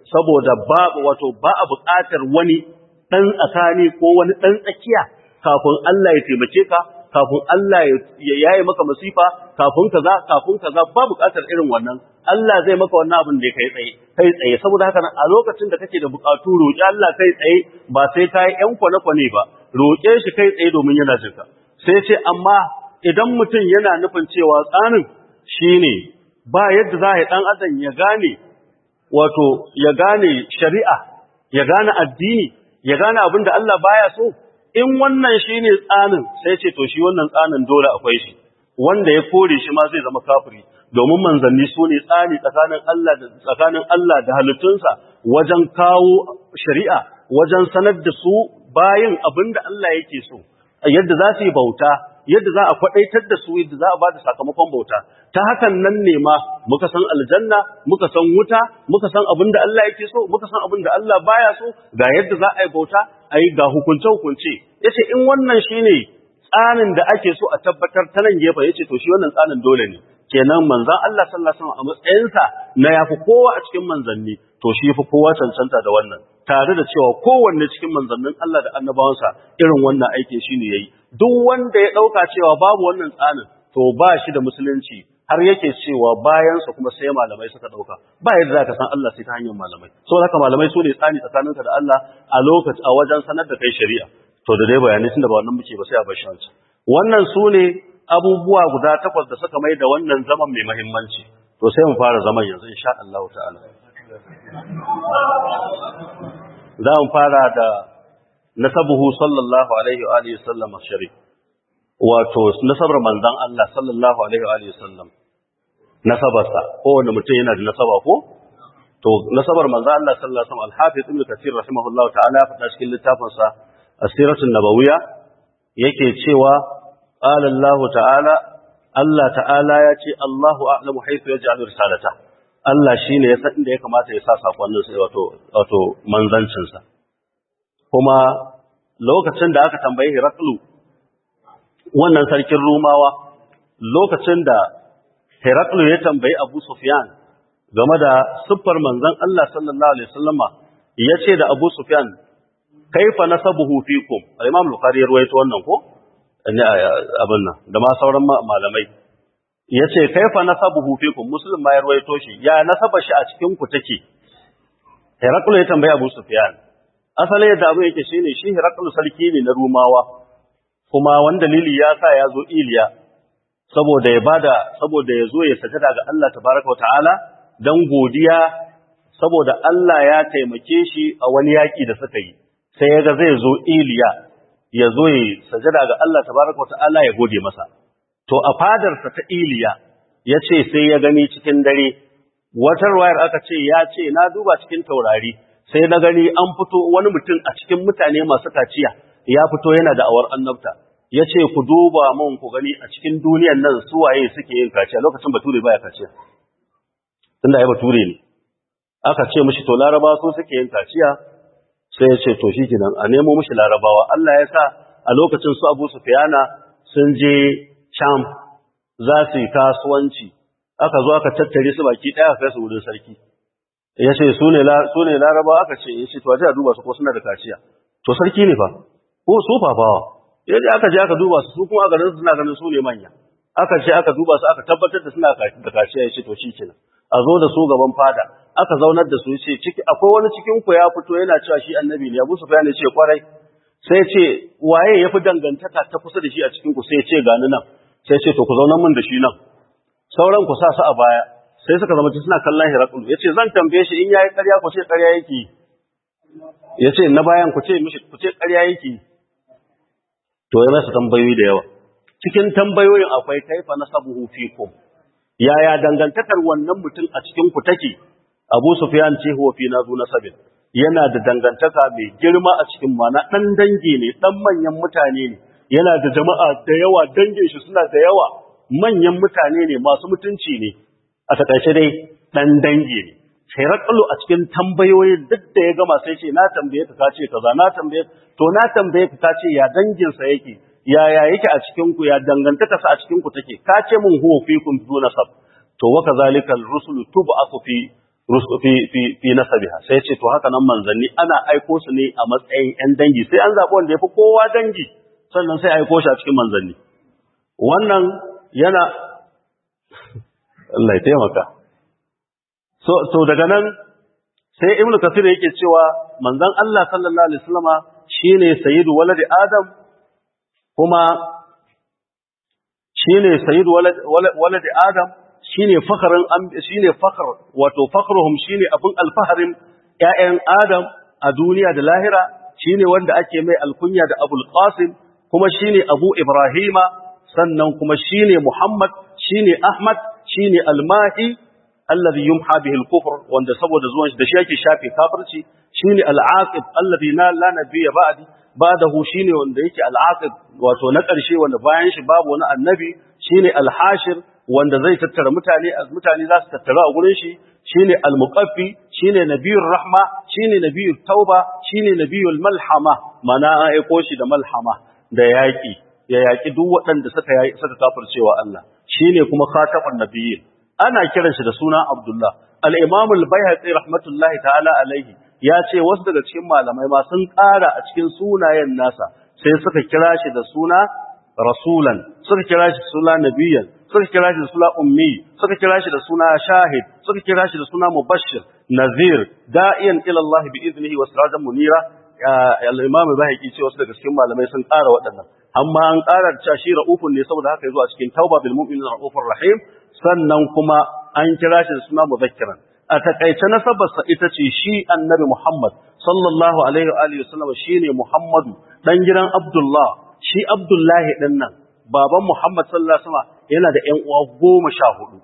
C: saboda babu wato ba a buƙatar wani ɗan tsakani ko wani ɗan tsakiya kafin Allah ya taimake ka kafin Allah ya yaye maka masifa kafin kaza kafin kaza ba buƙatar irin wannan Allah zai maka wannan abin da kai tsaye kai tsaye saboda haka a lokacin da kake da buƙatu roƙi Allah kai tsaye ba sai kai ƴan kwane-kwane ba roƙe shi kai tsaye domin yana jinka sai ce amma idan mutum yana nufin cewa tsanin shine ba yadda za a yi ɗan adam ya gane wato ya gane shari'a ya gane addini ya gane abin da Allah baya so in wannan shine tsanin sai ce to shi wannan tsanin dole akwai shi wanda ya kore shi ma zai zama kafiri domin manzanni su ne tsani tsakanin Allah da tsakanin Allah da halittunsa wajen kawo shari'a wajen sanar da su bayin abin da Allah yake so yadda za su yi bauta yadda za a kwadaitar da su yadda za a ba da sakamakon bauta ta hakan nan ne ma muka san aljanna muka san wuta muka san abin da Allah yake so muka san abin da Allah baya so ga yadda za a yi bauta a yi ga hukunce hukunce yace in wannan shine tsanin da ake so a tabbatar ta nan gefe yace to shi wannan tsanin dole ne kenan manzon Allah sallallahu alaihi wasallam a matsayinsa na yafi kowa a cikin manzanni to shi yafi kowa cancanta da wannan tare da cewa kowanne cikin manzannin Allah da annabawansa irin wannan aikin shine yayi duk wanda ya dauka cewa babu wannan tsanin to ba shi da musulunci har yake cewa bayansa kuma sai malamai suka dauka ba yadda zaka san Allah sai ta hanyar malamai saboda haka malamai su ne tsani tsakaninka da Allah a lokaci a wajen sanar da kai shari'a to da dai bayanai tunda ba wannan muke ba sai a bar shi wancan wannan su ne abubuwa guda takwas da suka mai da wannan zaman mai muhimmanci to sai mu fara zaman yanzu insha Allah ta'ala za mu fara da nasabuhu sallallahu alaihi wa alihi sallam sharif wato nasabar manzon Allah sallallahu alaihi wa alihi sallam nasabarsa kowane mutum yana da nasaba ko to nasabar manzon Allah sallallahu alaihi wasallam al-hafiz ibn kathir rahimahullahu ta'ala ya faɗa cikin littafinsa asiratun nabawiyya yake cewa qala Allah ta'ala Allah ta'ala ya ce Allahu a'lamu haythu yaj'alu risalata Allah shine ya san inda ya kamata ya sa sakonnin sa wato wato manzancin sa kuma lokacin da aka tambaye Heraklu wannan sarkin Rumawa lokacin da Heraklu ya tambayi Abu Sufyan game da siffar manzon Allah sallallahu alaihi wasallama yace da Abu Sufyan kaifa nasabuhu fikum al-imam al-bukhari ya ruwaito wannan ko ne abin nan da ma sauran malamai yace kaifa nasabuhu fikum muslim ma ya ruwaito shi ya nasaba shi a cikin ku take Heraklu ya tambayi Abu Sufyan asali yadda abu yake shine shi Heraklu sarki ne na Rumawa kuma wani dalili ya sa ya zo Iliya saboda ya bada saboda ya zo ya sajada ga Allah tabaraka wa ta'ala dan godiya saboda Allah ya taimake shi a wani yaki da suka yi sai ya ga zai zo Iliya ya zo ya sajada ga Allah tabaraka wa ta'ala ya gode masa. To a fadarsa ta Iliya ya ce sai ya gani cikin dare, wata wayar aka ce ya ce na duba cikin taurari sai na gani an fito wani mutum a cikin mutane masu kaciya ya fito yana da awar annabta. Ya ce ku duba mun ku gani a cikin duniyan nan su waye suke yin kaciya lokacin bature baya kaciya. Tunda ya bature ne. Aka ce mishi to laraba su suke yin kaciya sai ya ce to shi kenan a nemo mishi larabawa Allah ya sa a lokacin su Abu Sufyana sun je Sham za su yi kasuwanci aka zo aka tattare su baki daya kai su wurin sarki ya ce su ne su ne larabawa aka ce ya ce to a duba su ko suna da kaciya to sarki ne fa ko su fafawa ya je aka je aka duba su su kuma a garin suna ganin su ne manya aka ce aka duba su aka tabbatar da suna da kaciya ya ce to shi kenan a zo da su gaban fada aka zaunar da su ce ciki akwai wani cikin ku ya fito yana cewa shi annabi ne Abu Sufyan ya ce kwarai sai ce waye yafi dangantaka ta kusa da shi a cikin ku sai ce gani nan sai ce to ku zaunar mun da shi nan sauran ku sa su a baya sai suka zama suna kallon Hirakul yace zan tambaye shi in yayi ƙarya ku ce ƙarya yake yace na bayan ku ce mishi ku ce ƙarya yake to ya masa tambayoyi da yawa cikin tambayoyin akwai kaifa nasabuhu fikum yaya dangantakar wannan mutum a cikin ku take Abu Sufyan ce huwa fi nazu nasabin yana da dangantaka mai girma a cikin mana dan dangi ne dan manyan mutane ne yana da jama'a da yawa dangin shi suna da yawa manyan mutane ne masu mutunci ne a takaice dai dan dangi ne sai rakalu a cikin tambayoyin duk da ya gama sai ce na tambaye ka kace kaza na tambaye to na tambaye ka kace ya dangin sa yake yaya yake a cikin ku ya dangantaka sa a cikin ku take kace mun huwa fikum duna sab to wa kazalikal rusulu tub'athu fi fi fi fi nasabiha sai ce to haka nan manzanni ana aiko su ne a matsayin ƴan dangi sai an zaɓi wanda yafi kowa dangi sannan sai aiko shi a cikin manzanni wannan yana Allah ya taimaka so to daga nan sai ibnu kasir yake cewa manzon Allah sallallahu alaihi wasallama shine sayyidu waladi adam kuma shine sayyidu waladi adam shine fakarin shine fakar wato fakruhum shine abun alfaharin ƴaƴan adam a duniya da lahira shine wanda ake mai alkunya da abul qasim kuma shine abu ibrahima sannan kuma shine muhammad shine ahmad shine almahi alladhi yumha bihi al-kufr wanda saboda zuwan shi da shi yake shafe kafirci shine al-aqib alladhi la la nabiyya ba'di ba'dahu shine wanda yake al-aqib wato na ƙarshe wanda bayan shi babu wani annabi shine al-hashir wanda zai tattara mutane mutane za su tattara a gurin shi shine al-muqaffi shine nabiyur rahma shine nabiyut tauba shine nabiyul malhama mana an aiko shi da malhama da yaki ya yaki duk waɗanda suka suka kafircewa Allah shine kuma khatamun nabiyyin ana kiran shi da suna Abdullah. Al'imam al-Bayhaqi rahmatullahi ta'ala alaihi ya ce wasu daga cikin malamai ma sun ƙara a cikin sunayen nasa sai suka kira shi da suna Rasulan, suka kira shi da suna Nabiyan, suka kira shi da suna Ummi, suka kira shi da suna Shahid, suka kira shi da suna Mubashir, Nazir, da'iyan ilallahi bi iznihi wa sirajan munira. Al-Imam al-Bayhaqi ce wasu daga cikin malamai sun ƙara waɗannan. Amma an ƙara da cewa shi ra'ufun ne saboda haka yazo a cikin Tauba bil mu'minin ra'ufur rahim sannan kuma an kira shi da suna muzakkiran a takaice nasabarsa ita ce shi annabi Muhammad sallallahu alaihi wa alihi wasallam shine Muhammadu dan gidan Abdullah shi Abdullahi din nan baban Muhammad sallallahu alaihi wasallam yana da ƴan uwa goma sha hudu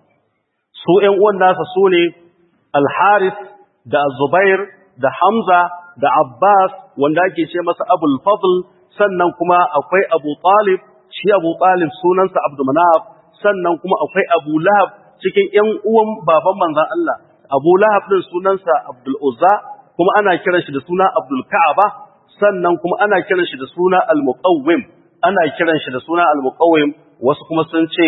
C: su ƴan uwan nasa su ne Al-Harith da Zubair da Hamza da Abbas wanda ake ce masa Abul Fadl sannan kuma akwai Abu Talib shi Abu Talib sunansa Abdul Manaf sannan kuma akwai Abu Lahab cikin ƴan uwan baban manzon Allah Abu Lahab din sunansa Abdul Uzza kuma ana kiran shi da suna Abdul Ka'aba sannan kuma ana kiran shi da suna Al-Muqawwim ana kiran shi da suna Al-Muqawwim wasu kuma sun ce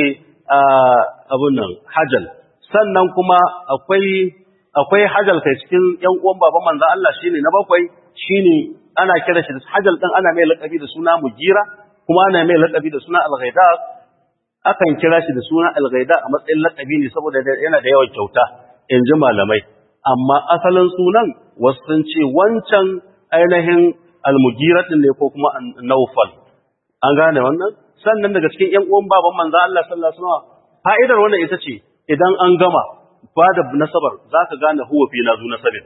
C: abun nan Hajal sannan kuma akwai akwai Hajal kai cikin ƴan uwan baban manzon Allah shine na bakwai shine ana kiran shi da Hajal din ana mai laƙabi da suna Mugira kuma ana mai laƙabi da suna Al-Ghaidaq akan kira shi da suna algaida a matsayin lakabi ne saboda yana da yawan kyauta in ji malamai amma asalin sunan wasu sun ce wancan ainihin almugiratin ne ko kuma naufal an gane wannan sannan daga cikin ƴan uwan baban manzo Allah sallallahu alaihi wasallam fa'idar wannan ita ce idan an gama ba da nasabar zaka gane huwa fi nazu nasabin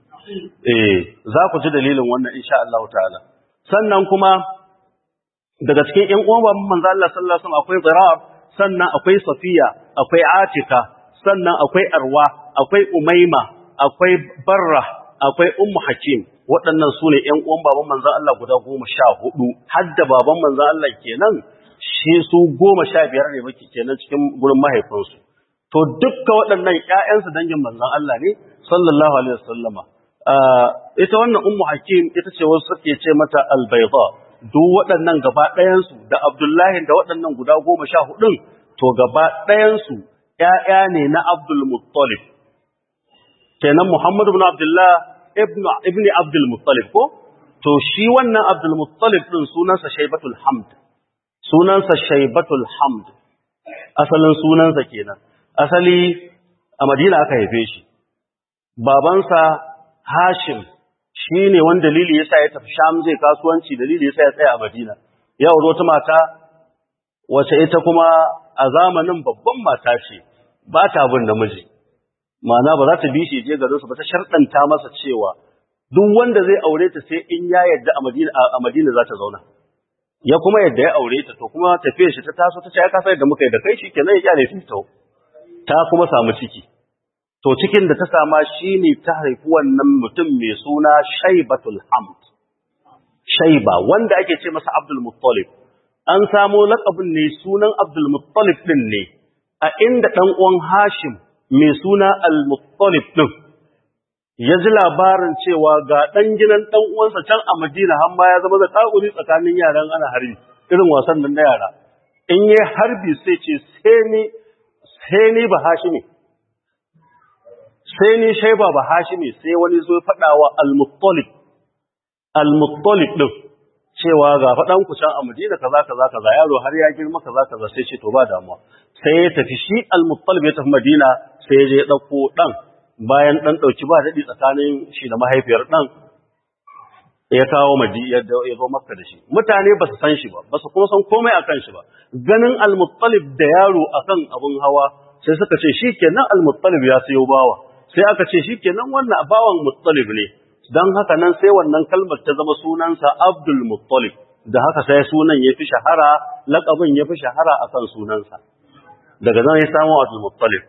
C: eh za ku ji dalilin wannan insha Allah ta'ala sannan kuma daga cikin ƴan uwan baban manzo Allah sallallahu alaihi wasallam akwai Zirar sannan akwai Safiya akwai Atika sannan akwai Arwa akwai Umaima akwai Barra akwai Ummu Hakim waɗannan su ne ƴan uwan baban manzo Allah guda goma sha hudu har da baban manzo Allah kenan shi su goma sha biyar ne baki kenan cikin gurin mahaifinsu to dukkan waɗannan ƴaƴansu dangin manzon Allah ne sallallahu alaihi wasallama ita wannan Ummu Hakim ita ce wasu suke ce mata al-bayda duk waɗannan gaba ɗayansu da Abdullahi da waɗannan guda goma sha hudun to gaba ɗayansu ‘ya'ya ne na Abdul Muttalib. Kenan Muhammadu bin Abdullah ibn Abdul Muttalib ko? To shi wannan Abdul Muttalib ɗin sunansa Shaibatul Hamd. Sunansa Shaibatul Hamd. Asalin sunansa kenan. Asali a Madina aka haife shi. Babansa Hashim shi ne wani dalili ya sa ya tafi sham zai kasuwanci dalili ya sa ya tsaya a madina ya wuro ta mata wace ita kuma a zamanin babban mata ce ba ta bin namiji ma'ana ba za ta bi shi je garinsu ba ta sharɗanta masa cewa duk wanda zai aure ta sai in ya yadda a madina a madina za ta zauna ya kuma yadda ya aure ta to kuma tafiyar shi ta taso ta ce ya kasa yadda muka yi da kai shi kenan ya kyale ta ta kuma samu ciki to cikin da ta sama shi ne ta haifi wannan mutum mai suna shaibatul hamd shaiba wanda ake ce masa abdul muttalib an samo laƙabin ne sunan abdul muttalib ɗin ne a inda ɗan uwan hashim mai suna al muttalib ɗin ya ji labarin cewa ga ɗan gidan ɗan uwansa can a madina har ma ya zama da takuri tsakanin yaran ana harbi irin wasan nan na yara in yi harbi sai ce sai ni ba hashimi sai ni shaiba ba hashimi sai wani zo faɗa wa al-muttalib al-muttalib din cewa ga faɗan ku can a Madina kaza kaza kaza yaro har ya girma kaza kaza sai ce to ba damuwa sai ya tafi shi al-muttalib ya tafi Madina sai ya je ya dauko dan bayan dan dauki ba dadi tsakanin shi da mahaifiyar dan ya kawo Madina ya zo Makka da shi mutane ba su san shi ba ba su kuma san komai akan shi ba ganin al-muttalib da yaro akan abun hawa sai suka ce shikenan al-muttalib ya sayo bawa sai aka ce shikenan wannan bawan muttalib ne don haka nan sai wannan kalmar ta zama sunansa Abdul Muttalib da haka sai sunan ya fi shahara laƙabin ya fi shahara a kan sunansa daga zan ya samu Abdul Muttalib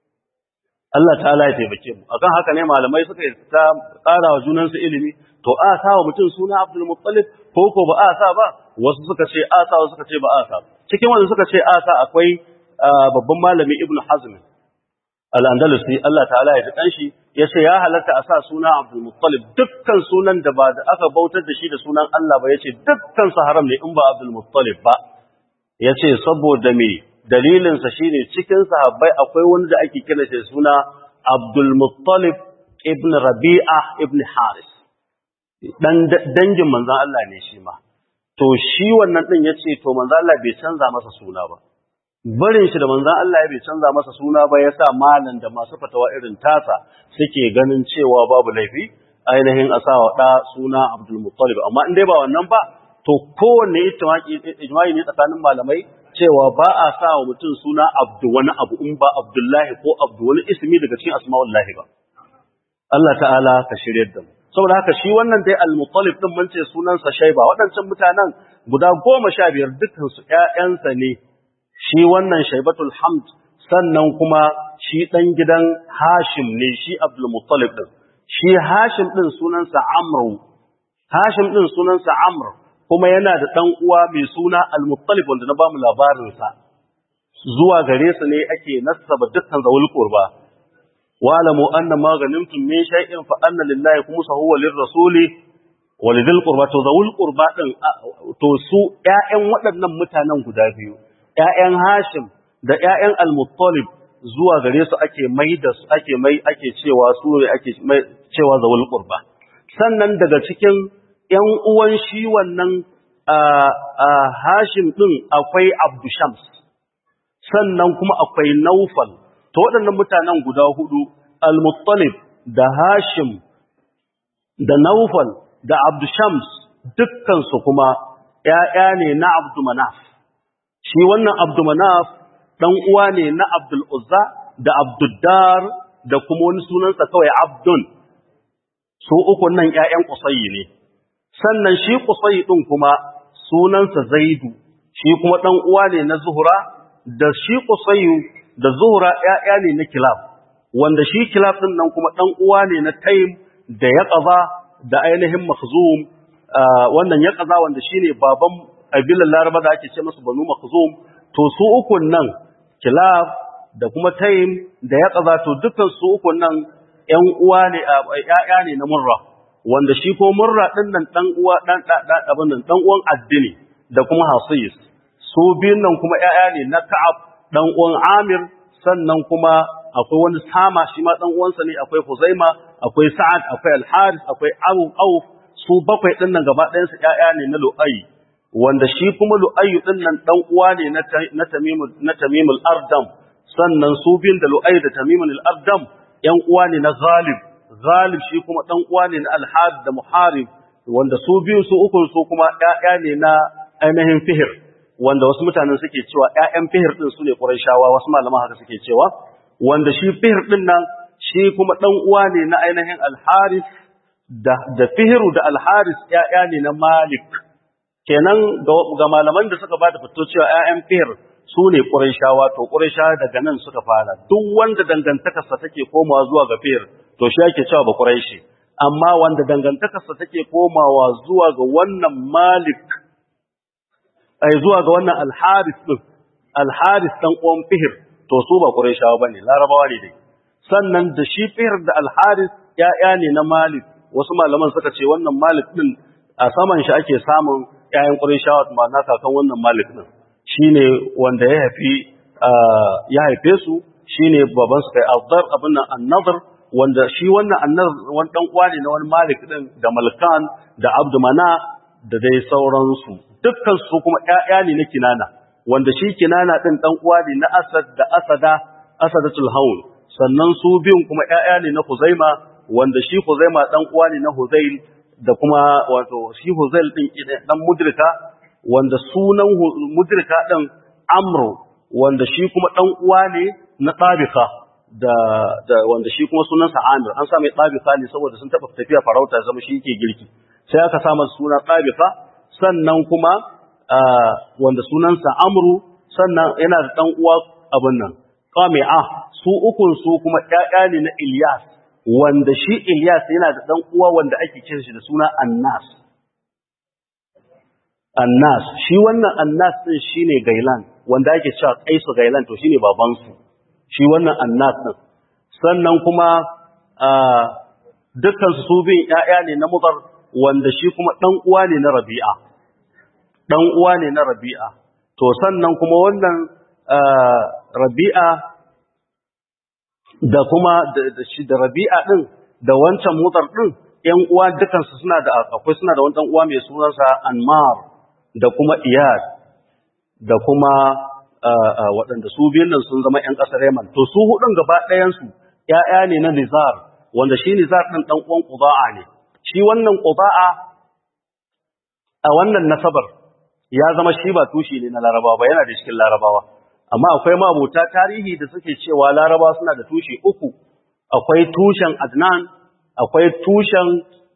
C: Allah ta'ala ya taimake mu akan haka ne malamai suka yi ta ƙara wa junansu ilimi to a sa wa mutum suna Abdul Muttalib ko ko ba a sa ba wasu suka ce a sa wasu suka ce ba a sa cikin wanda suka ce a sa akwai babban malami Ibn Hazm al-Andalusi Allah ta'ala ya ji shi ya ce ya halatta a sa suna Abdul Muttalib dukkan sunan da ba da aka bautar da shi da sunan Allah ba ya ce dukkan su haram ne in ba Abdul Muttalib ba ya ce saboda me dalilinsa shi ne cikin sahabbai akwai wani da ake kira shi suna Abdul Muttalib ibn Rabi'a ibn Haris dan dangin manzon Allah ne shi ma to shi wannan din ya ce to manzon Allah bai canza masa suna ba barin shi da manzan Allah ya bai canza masa suna ba ya sa malan da masu fatawa irin tasa suke ganin cewa babu laifi ainihin a sawa ɗa suna Abdul Muttalib amma in dai ba wannan ba to kowanne ijma'i ne tsakanin malamai cewa ba a sa wa mutum suna Abdu wani abu in ba Abdullahi ko Abdu wani ismi daga cikin asma'ullahi ba Allah ta'ala ka shiryar da mu saboda haka shi wannan dai al-Muttalib din mun ce sunansa Shaiba waɗancan mutanen guda goma sha biyar dukkan su ƴaƴansa ne shi wannan shaibatul hamd sannan kuma shi ɗan gidan hashim ne shi abdulmuttalib ɗin shi hashim ɗin sunansa amru hashim ɗin sunansa amr kuma yana da ɗan uwa mai suna almuttalib wanda na ba mu labarinsa zuwa gare su ne ake nasaba dukkan zawul qurba wa'lamu anna ma ghanimtum min shay'in fa anna lillahi khumsahu wa lirrasuli wa lidhil qurba to zawul qurba ɗin to su ƴaƴan waɗannan mutanen guda biyu ‘ya'yan Hashim da ‘ya'yan Al-Muttalib zuwa gare su ake mai da su ake mai ake cewa su ne ake cewa zawul qurba sannan daga cikin ‘yan uwan shi wannan Hashim ɗin akwai Abdu Shams sannan kuma akwai Naufal to waɗannan mutanen guda hudu Al-Muttalib da Hashim da Naufal da Abdu Shams dukkansu kuma ‘ya'ya ne na Abdu Manaf shi wannan Abdumanaf ɗan uwa ne na Abdul Uzza da Abduddar da kuma wani sunansa kawai Abdun su uku nan ƴaƴan Qusayyi ne sannan shi Qusayyi ɗin kuma sunansa Zaidu shi kuma ɗan uwa ne na Zuhra da shi Qusayyi da Zuhra ƴaƴa ne na Kilab wanda shi Kilab ɗin nan kuma ɗan uwa ne na Taym da Yaqaba da ainihin Makhzum wannan Yaqaba wanda shine baban ƙabilar laraba da ake ce masu banu makhzum to su ukun nan kilab da kuma taim da ya kaza to dukkan su ukun nan ƴan uwa ne ƴaƴa ne na murra wanda shi ko murra din nan dan uwa dan abin nan dan uwan addini da kuma hasis su biyun nan kuma ƴaƴa ne na ka'ab dan uwan amir sannan kuma akwai wani sama shi ma dan uwansa ne akwai huzaima akwai sa'ad akwai al-haris akwai abu auf su bakwai din nan gaba ɗayan su ƴaƴa ne na lu'ay wanda shi kuma lu'ayyu din nan dan uwa ne na tamimul na tamimul ardam sannan su bin da lu'ayyu da tamimul ardam yan uwa ne na ghalib ghalib shi kuma dan uwa ne na al-had da muharib wanda su biyu su uku su kuma ƴaƴa ne na ainihin fihir wanda wasu mutanen suke cewa ƴaƴan fihir din su ne qurayshawa wasu malaman haka suke cewa wanda shi fihir din nan shi kuma dan uwa ne na ainihin al-haris da da fihiru da al-haris ƴaƴa ne na malik kenan ga malaman da suka bada fito cewa ƴaƴan fihir su ne ƙurayshawa to ƙurayshawa daga nan suka fara duk wanda dangantakarsa take komawa zuwa ga fihir to shi ake cewa ba ƙurayshi amma wanda dangantakarsa take komawa zuwa ga wannan malik ai zuwa ga wannan alharis din alharis dan uwan fihir to su ba ƙurayshawa bane larabawa ne dai sannan da shi fihir da alharis ƴaƴa ne na malik wasu malaman suka ce wannan malik din a saman shi ake samun ƴaƴan Qurayshawa ma'ana kakan wannan Malik din shine wanda ya haifi ya haife su shine baban su kai Azdar abin nan An-Nadr wanda shi wannan annar wani dan uwa ne na wani malik din da malkan da abdu mana da dai sauransu dukkan su kuma ƴaƴa ne na kinana wanda shi kinana din dan uwa ne na asad da asada asadatul hawl sannan su biyun kuma ƴaƴa ne na huzaima wanda shi huzaima dan uwa ne na huzail da kuma wato shi huzail din dan mudrika wanda sunan mudrika din amru wanda shi kuma dan uwa ne na tabika da da wanda shi kuma sunansa Amir an sa mai tabika ne saboda sun taba tafiya farauta zama shi yake girki sai aka sa masa suna tabika sannan kuma wanda sunansa Amru sannan yana da dan uwa abin nan Qami'a su ukun su kuma ƴaƴa ne na Ilyas wanda shi Ilyas yana da dan uwa wanda ake kiran shi da suna Annas Annas shi wannan Annas din shine Gailan wanda ake cewa Kaisu Gailan to shine baban su shi wannan Annas din sannan kuma dukkan su bin ƴaƴa ne na Mudar wanda shi kuma dan uwa ne na Rabi'a dan uwa ne na Rabi'a to sannan kuma wannan Rabi'a da kuma da shi da Rabi'a din da wancan Mudar din ƴan uwa dukkan su suna da akwai suna da wani dan uwa mai sunansa Anmar da kuma iyad da kuma waɗanda su biyun nan sun zama ‘yan ƙasar Yaman. To su hudun gaba ɗayansu ‘ya'ya ne na Nizar, wanda shi Nizar ɗin ɗan uwan Ƙuba'a ne. Shi wannan Ƙuba'a a wannan nasabar ya zama shi ba tushe ne na Larabawa ba yana da cikin Larabawa. Amma akwai mabuta tarihi da suke cewa Larabawa suna da tushe uku. Akwai tushen Adnan, akwai tushen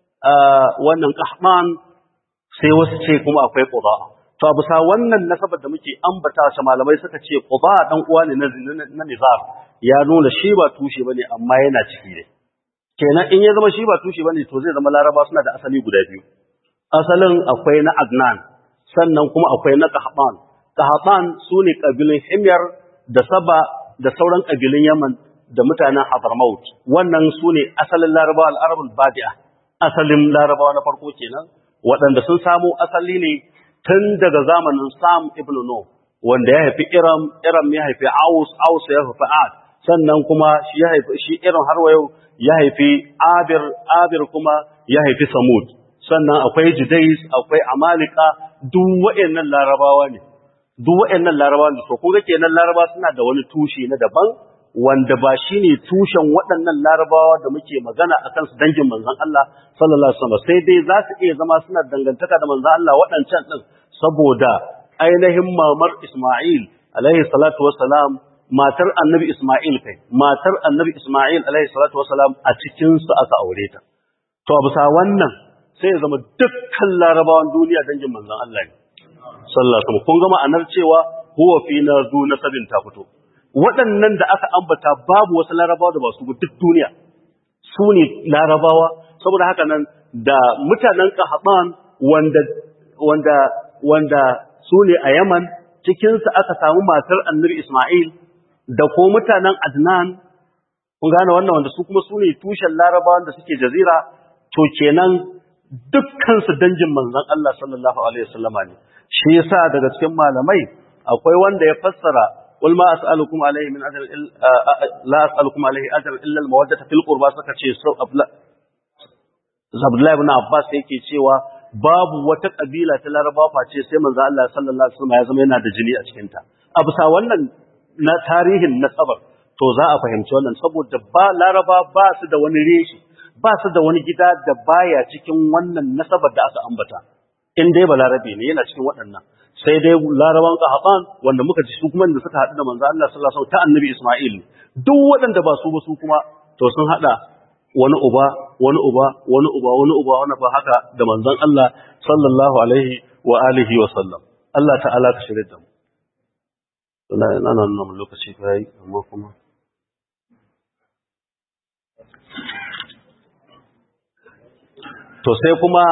C: wannan Kahman, sai wasu ce kuma akwai ƙuba. To a bisa wannan nasabar da muke ambata shi malamai suka ce ƙuba ɗan uwa ne na nizar ya nuna shi ba tushe bane amma yana ciki ne. Kenan in ya zama shi ba tushe bane to zai zama laraba suna da asali guda biyu. Asalin akwai na Adnan sannan kuma akwai na Kahban. Kahban su ne ƙabilun Himyar da Saba da sauran ƙabilun Yaman da mutanen Hadramaut. Wannan su ne asalin larabawa al'arabul badi'a. Asalin larabawa na farko kenan. waɗanda sun samo asali ne tun daga zamanin Sam ibn No, wanda ya haifi Iram, Iram ya haifi Aus, Aus ya haifi Ad, sannan kuma shi ya haifi shi Iram har wayo ya haifi Abir, Abir kuma ya haifi Samud. Sannan akwai Judais, akwai Amalika, duk waɗannan Larabawa ne. Duk waɗannan Larabawa ne, to kun ga kenan Larabawa suna da wani tushe na daban wanda ba shi ne tushen waɗannan larabawa da muke magana a kansu dangin manzan Allah sallallahu Alaihi wasallam sai dai za su iya zama suna dangantaka da manzan Allah waɗancan ɗin saboda ainihin mamar Ismail alaihi salatu wasalam matar annabi Ismail kai matar annabi Ismail alaihi salatu wasalam a cikinsu aka aure ta to a bisa wannan sai ya zama dukkan larabawan duniya dangin manzan Allah ne sallallahu alaihi kun ga ma'anar cewa huwa fi nazu nasabin ta fito waɗannan da aka ambata babu wasu larabawa da ba su duk duniya su ne larabawa saboda haka nan da mutanen kahaban wanda wanda wanda su ne a yaman cikinsu aka samu matar annabi ismail da ko mutanen adnan kun gane wannan wanda su kuma su ne tushen larabawan da suke jazira to kenan dukkansu dangin manzon Allah sallallahu alaihi wasallama ne shi yasa daga cikin malamai akwai wanda ya fassara قل ما أسألكم عليه من أجر لا أسألكم عليه أجر إلا المودة في القربى suka ce Abdullahi ibn Abbas yake cewa babu wata kabila ta Larabawa face sai manzo Allah sallallahu alaihi wasallam ya zama yana da jini a cikin ta a bisa wannan na tarihin nasabar to za a fahimci wannan saboda ba Laraba ba su da wani reshi ba su da wani gida da baya cikin wannan nasabar da aka ambata in dai ba Larabe ne yana cikin waɗannan sai dai laraban qahaban wanda muka ji su kuma da suka haɗu da manzo Allah sallallahu alaihi wasallam ta annabi Isma'il duk waɗanda ba su ba su kuma to sun haɗa wani uba wani uba wani uba wani uba wani ba haka da manzon Allah sallallahu alaihi wa alihi wa sallam Allah ta'ala ka shirye da mu wallahi ina nan nan lokaci kai amma kuma to sai kuma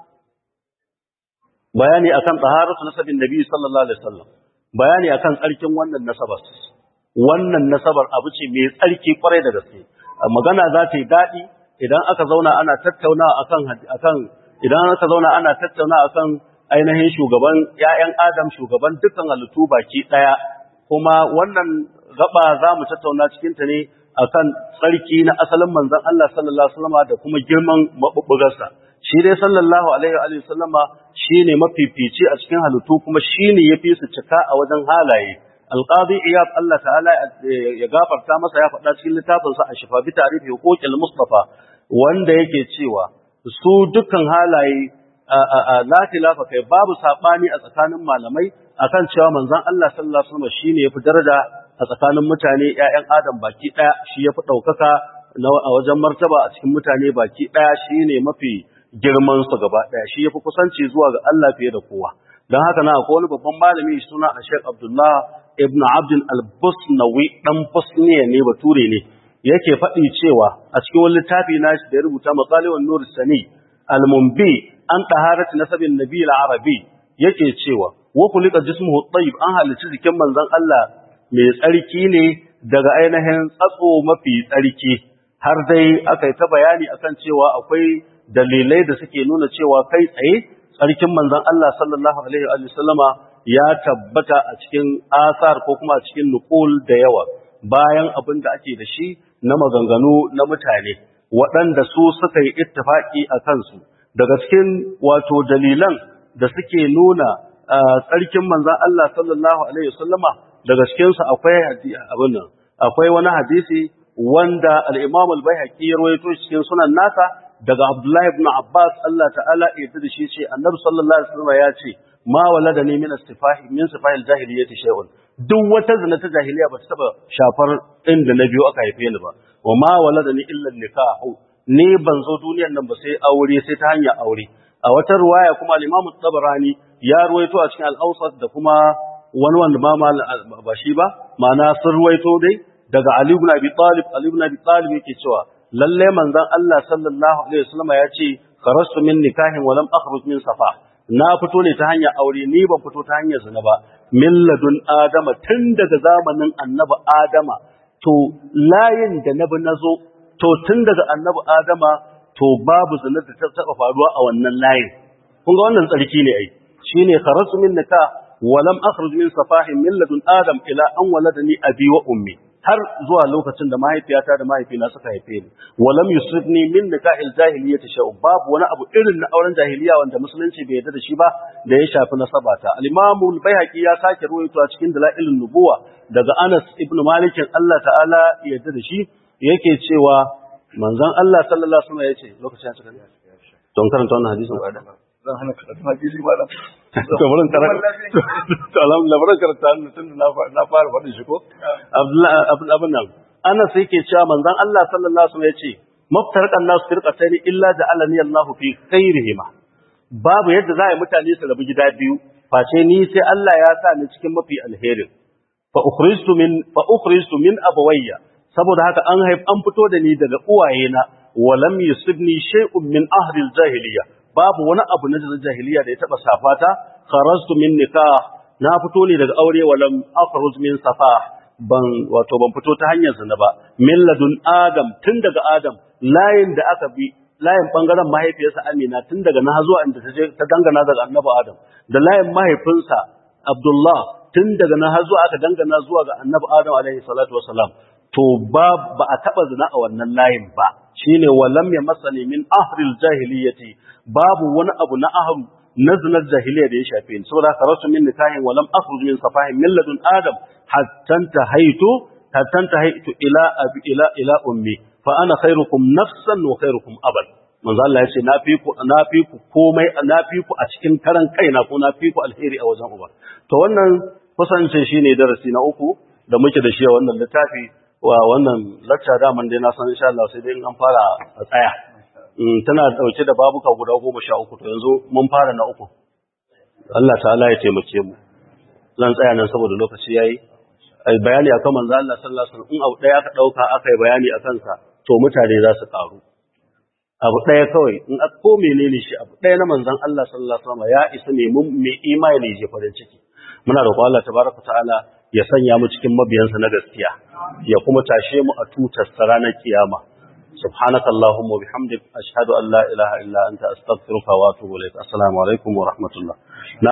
C: bayani akan taharatu nasabin nabi sallallahu alaihi wasallam bayani akan tsarkin wannan nasabar wannan nasabar abu ce mai tsarki kwarai da gaske magana za ta yi dadi idan aka zauna ana tattauna akan akan idan aka zauna ana tattauna akan ainihin shugaban ƴaƴan Adam shugaban dukkan halittu baki daya kuma wannan gaba za mu tattauna cikin ta ne akan tsarki na asalin manzon Allah sallallahu alaihi wasallama da kuma girman mabubbugarsa shi dai sallallahu alaihi wa sallama shine mafifici a cikin halittu kuma shine yafi su cika a wajen halaye alqadi iyad Allah ta'ala ya gafarta masa ya faɗa cikin littafin sa ashifa bi ta'rifi huquqil mustafa wanda yake cewa su dukkan halaye la khilafa kai babu sabani a tsakanin malamai akan cewa manzon Allah sallallahu alaihi wasallam shine yafi daraja a tsakanin mutane ƴaƴan adam baki daya shi yafi daukaka a wajen martaba a cikin mutane baki daya shine mafi girman su gaba daya shi yafi kusanci zuwa ga Allah fiye da kowa dan haka na akwai wani babban malami suna Sheikh Abdullah ibn Abd al-Busnawi dan Bosniya ne bature ne yake faɗi cewa a cikin wani littafi na shi da ya rubuta Masalihun Nur Sani al-Mumbi an taharati nasabin Nabi al-Arabi yake cewa wa kulika jismuhu tayyib an halici jikin manzon Allah mai tsarki ne daga ainihin tsatso mafi tsarki har dai aka yi ta bayani akan cewa akwai dalilai da suke nuna cewa kai tsaye tsarkin manzon Allah sallallahu alaihi wa sallama ya tabbata a cikin asar ko kuma a cikin nukul da yawa bayan abin da ake da shi na maganganu na mutane waɗanda su suka yi ittifaki a kansu daga cikin wato dalilan da suke nuna tsarkin manzon Allah sallallahu alaihi wa sallama daga cikin su akwai abin nan akwai wani hadisi wanda al-Imam al-Baihaqi ya rawaito cikin sunan nasa daga Abdullahi ibn Abbas Allah ta'ala ya yarda da shi ce Annabi sallallahu alaihi wasallam ya ce ma waladani min istifahi min sifahil jahiliyyati shay'un duk wata zina ta jahiliya ba ta taba shafar inda na biyo aka haife ni ba wa ma waladani illa nikahu ni ban zo duniyar nan ba sai aure sai ta hanyar aure a wata ruwaya kuma al-Imam tabarani ya ruwaito a cikin al-Awsat da kuma wani wanda ma ba shi ba ma'ana sun ruwaito dai daga Ali ibn Abi Talib Ali ibn Abi Talib yake cewa lalle manzon Allah sallallahu alaihi wasallam ya ce kharastu min nikahin wa lam akhruj min safa na fito ne ta hanyar aure ni ban fito ta hanyar zina ba min ladun adama tun daga zamanin annabi adama to layin da nabi nazo to tun daga annabi adama to babu zina da ta taba faruwa a wannan layin kun ga wannan tsarki ne ai shine kharastu min nikah wa lam akhruj min safahin min ladun adam ila an waladani abi wa ummi har zuwa lokacin da mahaifiyata da mahaifina suka haife ni walam yusibni min nikahil jahiliyyati shay'un babu wani abu irin na auren jahiliya wanda musulunci bai yarda da shi ba da ya shafi nasabata al-imam al-baihaqi ya sake ruwaito a cikin dalailun nubuwa daga Anas ibn Malik Allah ta'ala ya yarda da shi yake cewa manzon Allah sallallahu alaihi wasallam yace lokacin ya cika ne don karanta wannan hadisin ba
B: zan hana karatu hadisi ba da
C: to burin karanta to alhamdulillah burin karanta tun na na fara faɗin shi ko Abdullahi abin abin nan Anas yake cewa manzon Allah sallallahu alaihi wasallam yace maftarqan nas firqatayn illa ja'alani Allahu fi khairihima babu yadda za a yi mutane su rabu gida biyu face ni sai Allah ya sa ni cikin mafi alherin fa ukhrijtu min fa ukhrijtu min abawayya saboda haka an haif an fito da ni daga uwayena wa lam yusibni shay'un min ahli al-jahiliyya babu wani abu na jahiliya da ya taba safata kharajtu min nikah na fito ne daga aure walam akhruj min safah ban wato ban fito ta hanyar zina ba min ladun adam tun daga adam layin da aka bi layin bangaren mahaifiyarsa Amina tun daga na zuwa inda ta je ta dangana daga annabi Adam da layin mahaifinsa Abdullah tun daga na zuwa aka dangana zuwa ga annabi Adam alaihi salatu wassalam to ba ba a taba zina a wannan layin ba shine walam ya masani min ahril jahiliyyati babu wani abu na aham na zinar jahiliya da ya shafe ni saboda haka rasu min nikahin walam akhruj min safahin min ladun adam hatta tahaitu hatta tahaitu ila abi ila ila ummi fa ana khairukum nafsan wa khairukum abad manzo Allah ya ce na fi ku na fi ku komai na fi ku a cikin karan kaina ko na fi ku alheri a wajen uba to wannan kusance shine darasi na uku da muke da shi a wannan littafi wa wannan lacca daman dai na san insha Allah sai dai in an fara a tsaya tana dauke da babuka guda goma sha uku to yanzu mun fara na uku Allah ta'ala ya taimake mu zan tsaya nan saboda lokaci yayi ai bayani akan manzo Allah sallallahu alaihi wasallam in abu daya aka dauka aka yi bayani akan sa to mutane za su karu abu daya kawai in aka ko menene shi abu daya na manzon Allah sallallahu alaihi wasallam ya isa ne mun mai imani je farin ciki muna roƙon Allah tabaraka ta'ala ya sanya mu cikin mabiyansa na gaskiya ya kuma tashe mu a tutar ranar kiyama subhanaka allahumma wa bihamdik ashhadu an la ilaha illa anta astaghfiruka wa atubu ilaik assalamu alaikum wa rahmatullah